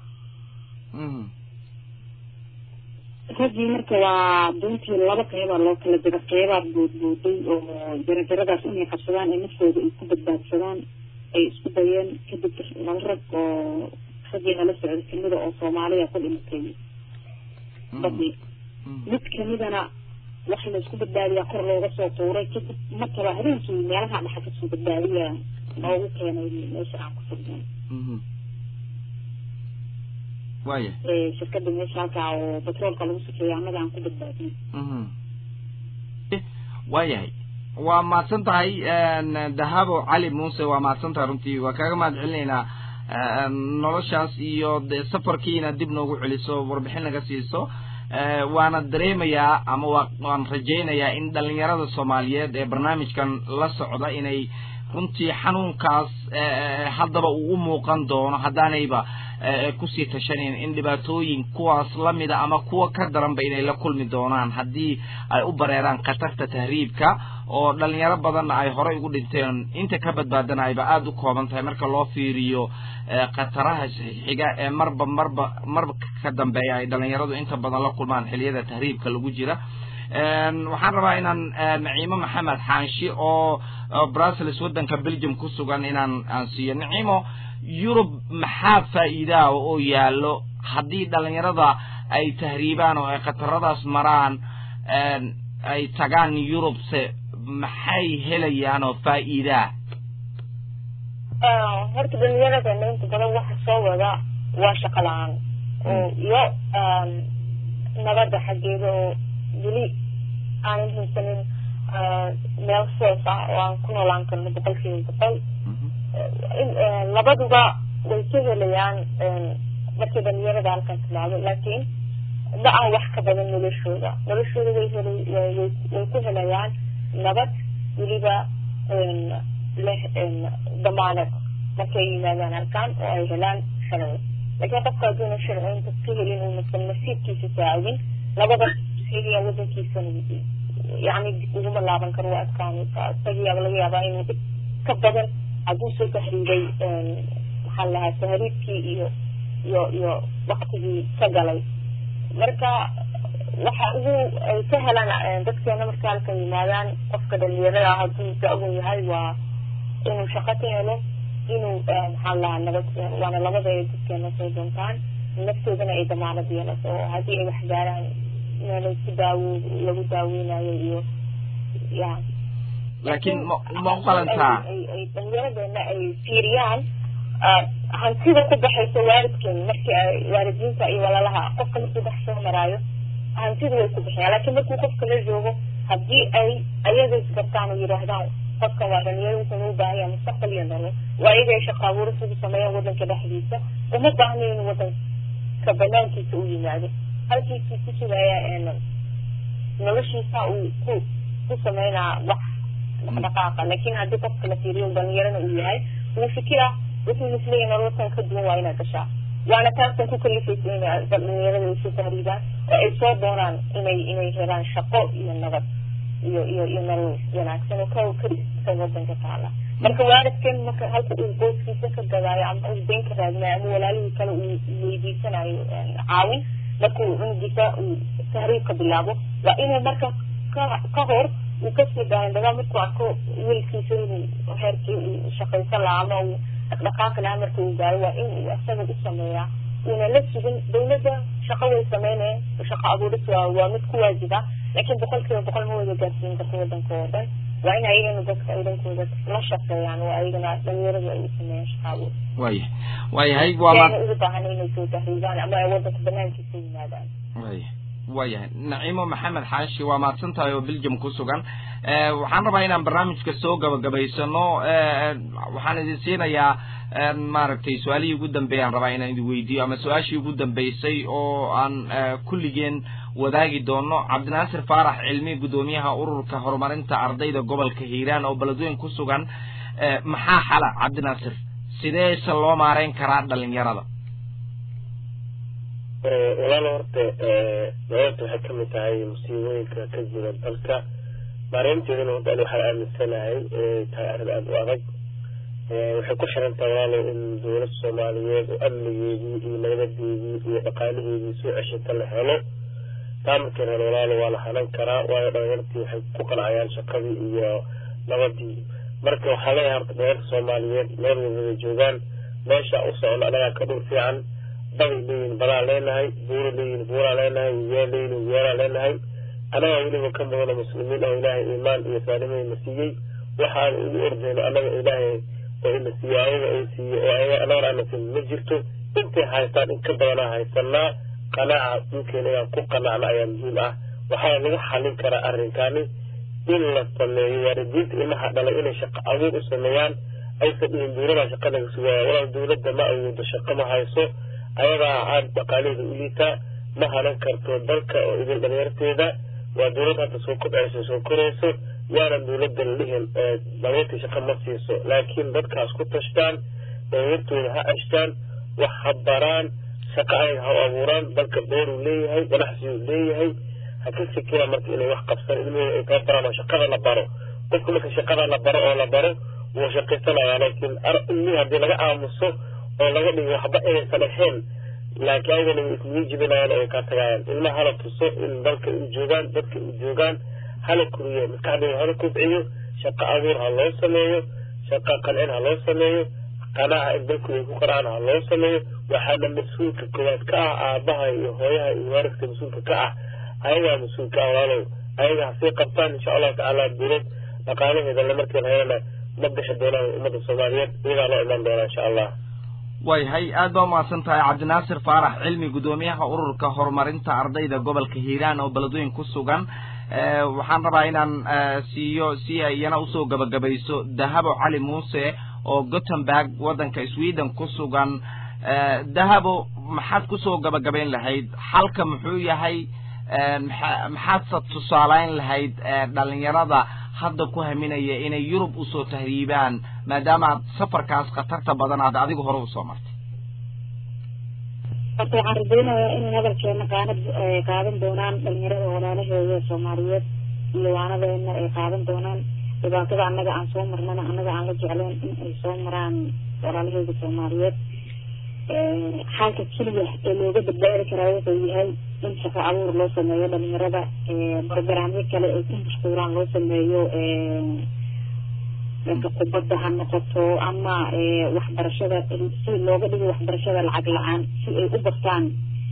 raggii marka waa doontii laba qeybaa loo kala jira qeybaad boodbooday oo jarajaradaas inay qabsadaan ee naftooda ay ku badbaadsadaan ay isku dayeen kadib laba rag oo raggii nala socday kamida oo soomaaliya ku dhimatay badii mid kamidana wax laisku badbaadiyaa kor looga soo tuuray kadib markaba habeenkii meelaha dhaxa kasoo badbaadiya noogu keenay meesha aan ku sugnay waya shirkada meesha halkaa oo batroolka lagu safeeyo annaga aan ku badbaadin waayahay waa mahadsan tahay dahabo cali muuse waa mahadsan tahay runtii waa kaaga mahad celinaynaa noloshaas iyo de safarkiina dib noogu celiso warbixin naga siiso waana dareemayaa ama waa waan rajaynayaa in dhalinyarada soomaaliyeed ee barnaamijkan la socda inay runtii xanuunkaas haddaba uu u muuqan doono haddaanayba kusii tashanayn in dhibaatooyin kuwaas lamida ama kuwa ka daranba inay la kulmi doonaan haddii ay u bareeraan khatarta tahriibka oo dhalinyaro badanna ay horey ugu dhinteen inta ka badbaadana ayba aada u kooban tahay marka loo fiiriyo khataraha xiga ee marba marba marba ka dambeeya ay dhalinyaradu inta badan la kulmaan xiliyada tahriibka lagu jira waxaan rabaa inaan naciimo maxamed xaanshi oo brussels waddanka belgium ku sugan inaan aan siiyo naciimo yurub maxaa faa'iidaa oo yaallo haddii dhalinyarada ay tahriibaan oo ay khataradaas maraan ay tagaan yurubse maxay helayaan oo faa'iidaa horta dhalinyarada inta badan waxa soo wada waa shaqo la-aan oo iyo nabadda xaggeeda oo weli aanan haysanin meel soos ah oo aan ku noolaan karno boqolkiiba boqol labaduba way ka helayaan markii dhalinyarada halkan timaado laakiin ma ah wax ka badan noloshooda noloshooda way hel way ku helayaan nabad weliba leh damaanad markay yimaadaan halkan oo ay helaan sharci laakiin qofka hadduuna sharciinta ka helin uunasan nasiibkiisa saacadin labada sheegaya wadankiisa yani dib uguma laaban karo waa adkaanaysa isagiyaaba laga yaabaa inuu dhib ka badan hadduu soo tahriibay maxaa la lahaa tahriibkii iyo iyo iyo waktigii ka galay marka waxa ugu ay ka helaan dadkeena marka halkan yimaadaan qofka dhalinyarada hadduu da-wan yahay waa inuu shaqo ka helo inuu maxaa la lahaa nabad waana labada ay dadkeena soo doontaan naftoodana ay damaanad yeelato oo haddii ay wax gaaraan meelay ku daawo lagu daaweynayo iyo ya laakiin ma ma u qalantaa ay dhalinyaradeenna ay fiiriyaan hantida ku baxaysa waalidkeen markii ay waalidiinta iyo walaalaha qofka markuu dhex soo maraayo hantida way ku bixiyaan laakiin markuu qofka la joogo haddii ay ayaga isgartaan oo yidhaahdaan qofkan waa dhalinyaro wuxuu u baahan yahay mustaqbal iyo nolol waa iyaga ay shaqa abuuris ugu sameeyaan wadanka dhexdiisa uma baahna inuu wadanka banaankiisa u yimaado halkiisuu ku sugaya noloshiisa uu ku ku sameynaa wax dhaqdhaqaaqa laakiin haddii qofka la fiiriyo dhalinyarana uu yahay wuu fikira wuxuu isleeyahay nololkan ka duwan waa inaad gashaa waana taasan ku kalifaysa in dhalinyarada ay soo tahriibaan oo ay soo doonaan inay inay helaan shaqo iyo nabad iyo iyo iyo nolol wanaagsan oo ka ka wadanka taala marka waalidkan marka halka uu qoyskiisa ka gadaayo ama uu been ka raadinayo ama walaalihii kale uu weydiisanayo caawin marka uu cunugiisa uu tahriibka bilaabo waa inuu marka ka ka hor uu kasii daandhagaa markuu arko wiilkiisa inuu heerkii uu shaqaysan lahaa ama uu dhaqdhaqaaqi lahaa marka uu gaaro waa in uu isaga u sameeyaa uuna la sugin dawladda shaqo way sameynayeen shaqo abuuris waa waa mid ku waajib ah laakiin boqol kiiba boqol ma wada gaarsiin karto wadanka oo dhan waa in ayagana dadka ay dhankooda la shaqeeyaan oo ayagana dhalinyaradu ay u sameeyaan shaqaabo waya waayahay waa yaana ugu baahan inay soo tahriibaan ama ay wadanka banaankiisa yimaadaan waya waayahay naciimo maxamed xaashi waa mahadsan tahay oo belgium ku sugan waxaan rabaa inaan barnaamijka soo gabagabaysano waxaan idin siinayaa maaragtay su-aalihii ugu dambeeyaan rabaa inaan idin weydiiyo ama su-aashii ugu dambeysay oo aan kulligeen wadaagi doono cabdinaasir faarax cilmi guddoomiyaha ururka horumarinta ardayda gobolka hiiraan oo beledweyn ku sugan maxaa xala cabdinaasir sideese loo maareyn karaa dhalinyarada walaal horta dowladda waxay kamid tahay musiibooyinka ka jira dalka maareynteedana horta ani waxaan aaminsanahay inay tahay arrin aada u adag waxay ku xiran tahay walaalow in dowlad soomaaliyeed oo amnigeedii iyo nabadadeedii iyo dhaqaalaheedii soo ceshata la helo taa markii helo walaalo waa la hanan karaa waayo dhalinyartii waxay ku qancayaan shaqadii iyo nabadii marka waxaa leeyahay horta dhalinyarta soomaaliyeed meel walbada joogaan meesha u socno anagaa ka dhul fiican baday leeyihin badaa leenahay buura leeyihin buuraa leenahay wiyaa leeyihin wiyaalaa leenahay anagaa weliba ka mudana muslimiin oo ilaahay iimaan iyo saalimayna siiyey waxaan ugu ordayno annaga ilaahay oo ina siiyo ayaga ay siiye oo ayaga annagana ana siin ma jirto intay haystaan in ka badanaa haysanaa qanaaca dhulkeena inaan ku qanacna ayaa muhiim ah waxaana lagu xallin karaa arrinkani in la sameeyo waalidiinta ilmaha dhalay inay shaqo abuur u sameeyaan aysan dhihin dowladaa shaqa laga sugaya walaal dowladda ma awoodo shaqo ma hayso ayadaa aad dhaqaalaheeda u liitaa ma hanan karto dalka oo idin dhalinyarteeda waa dowlad hadda soo kobcayso soo korayso yaanan dowladda lihin dhalinyartii shaqa ma siiso laakiin dadkaas ku tashtaan dhalinyartooda ha ashtaan wax ha baraan shaqo ay ha u abuuraan dalka beeruu leeyahay ganacsiguu leeyahay ha ka fikiraan marka inay wax qabsan ilmahooda ay kala baraan oo shaqada la baro qofka marka shaqada la baro oo la baro wuu shaqaysanayaa laakiin ilmihii haddii laga aamuso oo laga dhigo waxba inaysan ahayn laakiin ayagana way ismii jibinayaan oo ay kaa tagayaan ilmaha hala tuso in dalka u joogaan dadka u joogaan hala koriyo maskaxdooda hala kobciyo shaqo abuur ha loo sameeyo shaqo qancin ha loo sameeyo qanaaca in dalkooda ay ku qaracaan ha loo sameeyo waxaana mas-uulka koowaad ka ah aabaha iyo hooyaha iyo waalidka mas-uulka ka ah ayagaa mas-uulka ah walaalow ayaga hasii qabtaan insha allahu tacaala dowlad dhaqaalaheeda lamarkeeda hayana ma bixi doonaan ummadda soomaaliyeed iyagaa loo iman doonaa insha allah waayahay aad baa umahadsan tahay cabdinaasir faarax cilmi guddoomiyaha ururka horumarinta ardayda gobolka hiiraan oo beledweyn ku sugan waxaan rabaa inaan siiyo si ay iyana usoo gabagabayso dahabo cali muuse oo gothenburg waddanka sweden ku sugan dahabo maxaad kusoo gabagabayn lahayd xalka muxuu yahay maxaadse tusaaleyn lahayd dhalinyarada hadda ku haminaya inay yurub usoo tahriibaan maadaama aad safarkaas khatarta badan aad adigu hore usoo martay horta waxaan rajaynayaa inay hadalkeena qaanad qaadan doonaan dhalinyarada walaalaheeda soomaaliyeed iyo waanadeena ay qaadan doonaan dhibaatada annaga aan soo marnana annaga aan la jecleen in ay soo maraan walaalaheeda soomaaliyeed xalka keliya ee looga badbaadi karaa wuxuu yahay in shaqo abuur loo sameeyo dhalinyarada bargaraamyo kale ay ku mashquulaan loo sameeyo dhanka kubadda ha noqoto ama waxbarashada si looga dhigo waxbarashada lacag la-aan si ay u bartaan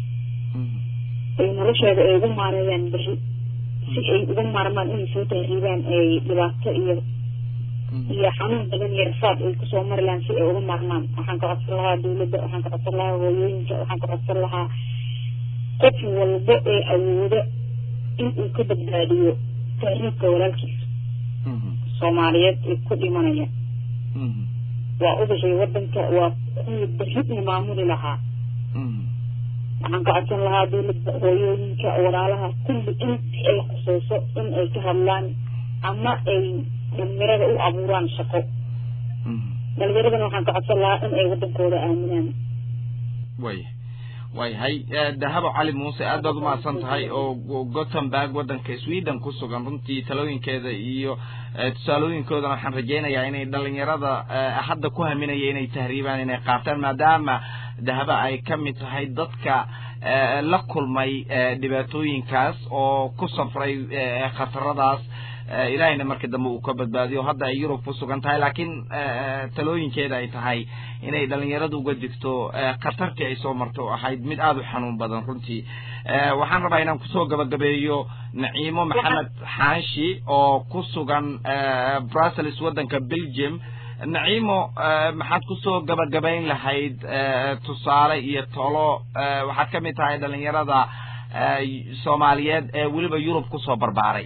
ay noloshooda ay ugu maareeyaan beri si ay uga maarmaan inay soo tahriibaan ay dhibaato iyo iyo xanuun badan iyo rafaad ay kusoo mari lahaan si ay uga maarmaan waxaan ka codsan lahaa dawladda waxaan ka codsan lahaa hooyooyinka waxaan ka codsan lahaa qof walba ee awoodo in uu ka badbaadiyo tahriibka walaalkiisa soomaaliyeed ee ku dhimanaya waa udashay wadanka waa kuwii berri maamuli lahaa waxaan ka codsan lahaa dawladda hooyooyinka walaalaha kulli inti ay khuseyso in ay ka hadlaan ama ay dhalinyarada u abuuraan shaqo dhalinyaradana waxaan ka codsan lahaa in ay wadankooda aaminaan way waayahay dahabo cali muuse aad baad umahadsan tahay oo gothenburg waddanka sweden ku sugan runtii talooyinkeeda iyo tusaalooyinkoodana waxaan rajaynayaa inay dhalinyarada hadda ku haminaya inay tahriibaan inay qaataan maadaama dahabo ay ka mid tahay dadka la kulmay dhibaatooyinkaas oo ku safray khataradaas ilaahayna markii dambe uu ka badbaadiyo hadda ay yurub ku sugan tahay laakiin talooyinkeeda ay tahay inay dhalinyaradu uga digto khatartii ay soo marto oo ahayd mid aada u xanuun badan runtii waxaan rabaa inaan kusoo gabagabeeyo naciimo maxamed xaashi oo ku sugan brussels waddanka belgium naciimo maxaad kusoo gabagabayn lahayd tusaale iyo tolo waxaad ka mid tahay dhalinyarada soomaaliyeed ee weliba yurub kusoo barbaaray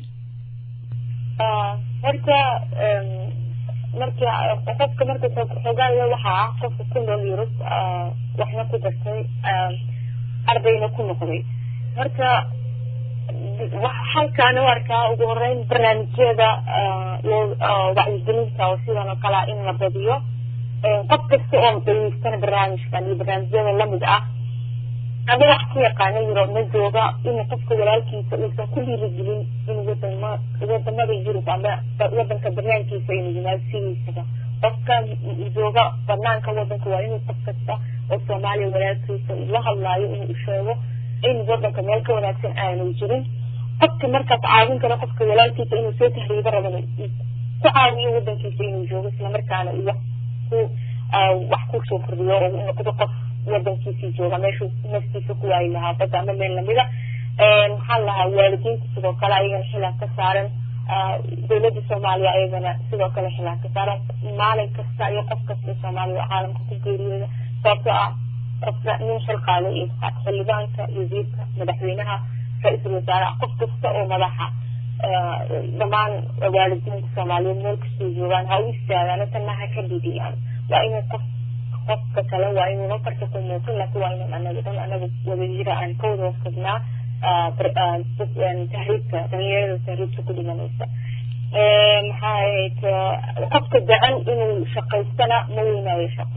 horta marka qofka marka xogaaya waxaa ah qofka ku nool yurub waxna ku dartay ardayna ku noqday marka halkaana u arkaa ugu horeyn barnaamijyada wacyigelinta oo sidan oo kalea in la badiyo qof kasta oo dayeystana barnaamijkan iyo barnaamijyada lamid ah ama wax ku yaqaana yurub ma jooga inuu qofka walaalkiisa uusan ku dhiirigelin in wadama wadamada yurub ama wadanka banaankiisa inuu yimaado sidiisaba qofka jooga banaanka wadanka waa inuu qof kasta oo soomaaliya walaalkiisa la hadlaayo inuu sheego in wadanka meel ka wanaagsan aanu jirin qofka markaas caawin karo qofka walaalkiisa inuu soo tahriibo rabana ku caawiyo wadankiisa inuu joogo islamarkaana uu wax ku wax kusoo kordhiyo oo uu noqdo qof wadankiisii jooga meeshuu naftiisa ku waayi lahaa badda ama meel lamida maxaa lahaa waalidiinta sidoo kale ayagana xilaaf ka saaran dowladda soomaaliya ayagana sidoo kale xilaaf ka saaran maalin kasta iyo qof kasta soomaaliya oo caalamka ku geeriyooda sababtoo ah qofka nin xil qaaday iyo xildhibaanka wasiirka madaxweynaha ra-iisul wasaaraha qof kasta oo madaxa dhammaan waalidiinta soomaaliyeed meel kastoo joogaan ha u istaagaan tanna ha ka dhidiyaan waa inuu qof qofka kale waa inuu nafarka ku muuqin laakiin waa inuu anaga dhan anaga wadajira aan ka wada hortagnaa tahriibka dhalinyarada tahriibka ku dhimanaysa maxaa ahayd qofka jecel inuu shaqaystana ma weynaayo shaqo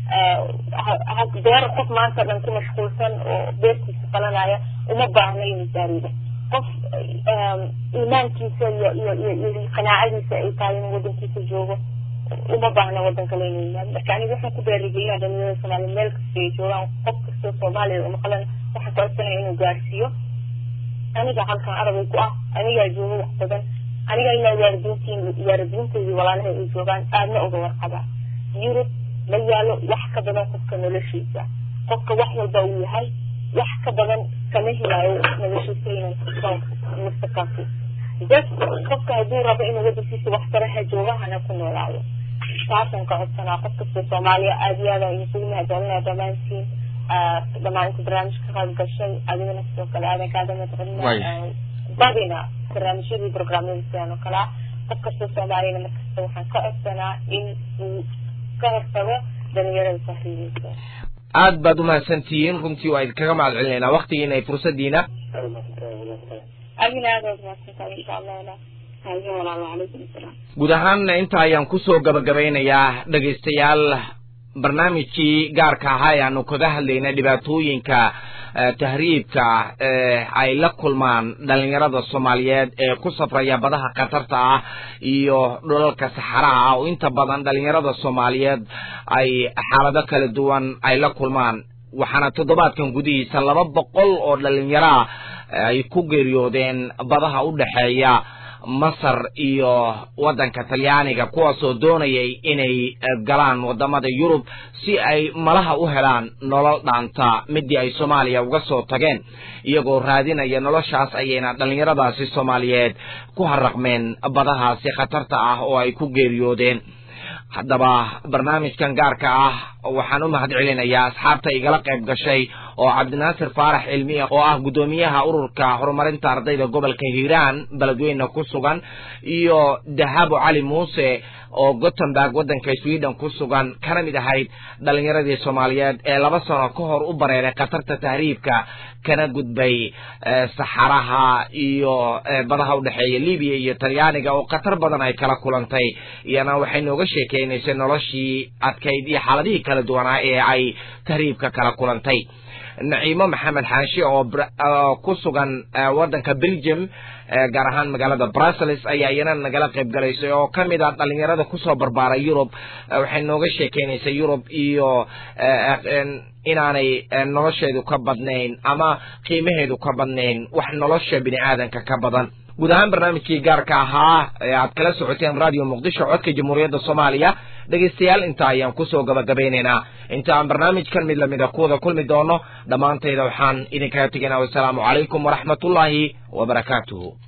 beer qof maanta dhan ku mashquulsan oo beertiisa qalanaya uma baahna inuu taariibo qof iimaankiisa iyo iyo iyo iyo qanaacadiisa ay tahay inuu wadankiisa joogo uma baahna wadan kale inuu yimaado marka aniga waxaan ku baarigelina dhalinyarada soomaaliya meel kasta ay joogaan qof kastoo soomaaliya oo maqlan waxaan ka codsanaya inuu gaarsiiyo aniga halkan arabay ku ah anigaa jooga wax badan aniga ilaa waalidiintiin waalidiinteedii walaalahay ay joogaan aadna uga warqaba yurub ma yaalo wax ka badan qofka noloshiisa qofka wax walba uu yahay wax ka badan kama helaayo noloshiisa inuu mustaqbalku just qofka hadduu rabo inuu wadankiisa wax kale ha jooga hana ku noolaado taasaan ka codsanaa qof kasta soomaaliya aada iyo aada isugu mahadcelinaya dhammaantiin dhammaan inta barnaamij ka qayb gashay adigana sidoo kale aadan kaaga mahadcelina badina barnaamijyadii programyada sidan oo kale ah qof kasta soomaaliyana markasta waxaan ka codsanaa in uu ka hortago dhalinyarada tahriibeysa aad baad umahadsantihiin runtii waa idinkaga mahad celinaynaa waktigiina ay fursadiina adina aada mahadsantahay insha allah hayo walaalo calaykum asalaam guud ahaan inta ayaan kusoo gabagabaynayaa dhegaystayaal barnaamijkii gaarka ahaa ee aanu kaga hadlaynay dhibaatooyinka tahriibka ay la kulmaan dhalinyarada soomaaliyeed ee ku safraya badaha khatarta ah iyo dhulalka saxaraha ah oo inta badan dhalinyarada soomaaliyeed ay xaalado kala duwan ay la kulmaan waxaana toddobaadkan gudihiisa laba boqol oo dhalinyaraa ay ku geeriyoodeen badaha u dhexeeya masar iyo waddanka talyaaniga kuwaasoo doonayay inay galaan waddamada yurub si ay malaha u helaan nolol dhaanta midii ay soomaaliya uga soo tageen iyagoo raadinaya noloshaas ayayna dhallinyaradaasi soomaaliyeed ku haraqmeen badahaasi khatarta ah oo ay ku geeriyoodeen haddaba barnaamijkan gaarka ah waxaan u mahad celinayaa asxaabta igala qayb gashay oo cabdinaasir faarax cilmiya oo ah guddoomiyaha ururka horumarinta ardayda gobolka hiiraan beledweyne ku sugan iyo dahabo cali muuse oo gothenburg waddanka sweden ku sugan kana mid ahayd dhalinyaradii soomaaliyeed ee laba sano ka hor u bareeray khatarta tahriibka kana gudbay saxaraha iyo badaha udhexeeya libiya iyo talyaaniga oo khatar badan ay kala kulantay iyana waxay nooga sheekeynaysay noloshii adkayd iyo xaaladihii kala duwanaa ee ay tahriibka kala kulantay naciimo maxamed xaashi oo ku sugan waddanka belgium gaar ahaan magaalada brussels ayaa iyana nagala qayb galaysay oo ka mid ah dhalinyarada kusoo barbaaray yurub waxay nooga sheekeynaysay yurub iyo inaanay nolosheedu ka badnayn ama qiimaheedu ka badnayn wax nolosha bini aadanka ka badan guud ahaan barnaamijkii gaarka ahaa ee aad kala socoteen radio muqdisho codka jamhuuriyadda soomaaliya dhegaystayaal intaa ayaan kusoo gabagabeynaynaa inta aan barnaamijkan mid lamida kuwada kulmi doono dhammaantayda waxaan idinkaga tegaynaa wasalaamu calaykum waraxmatullaahi wabarakaatuhu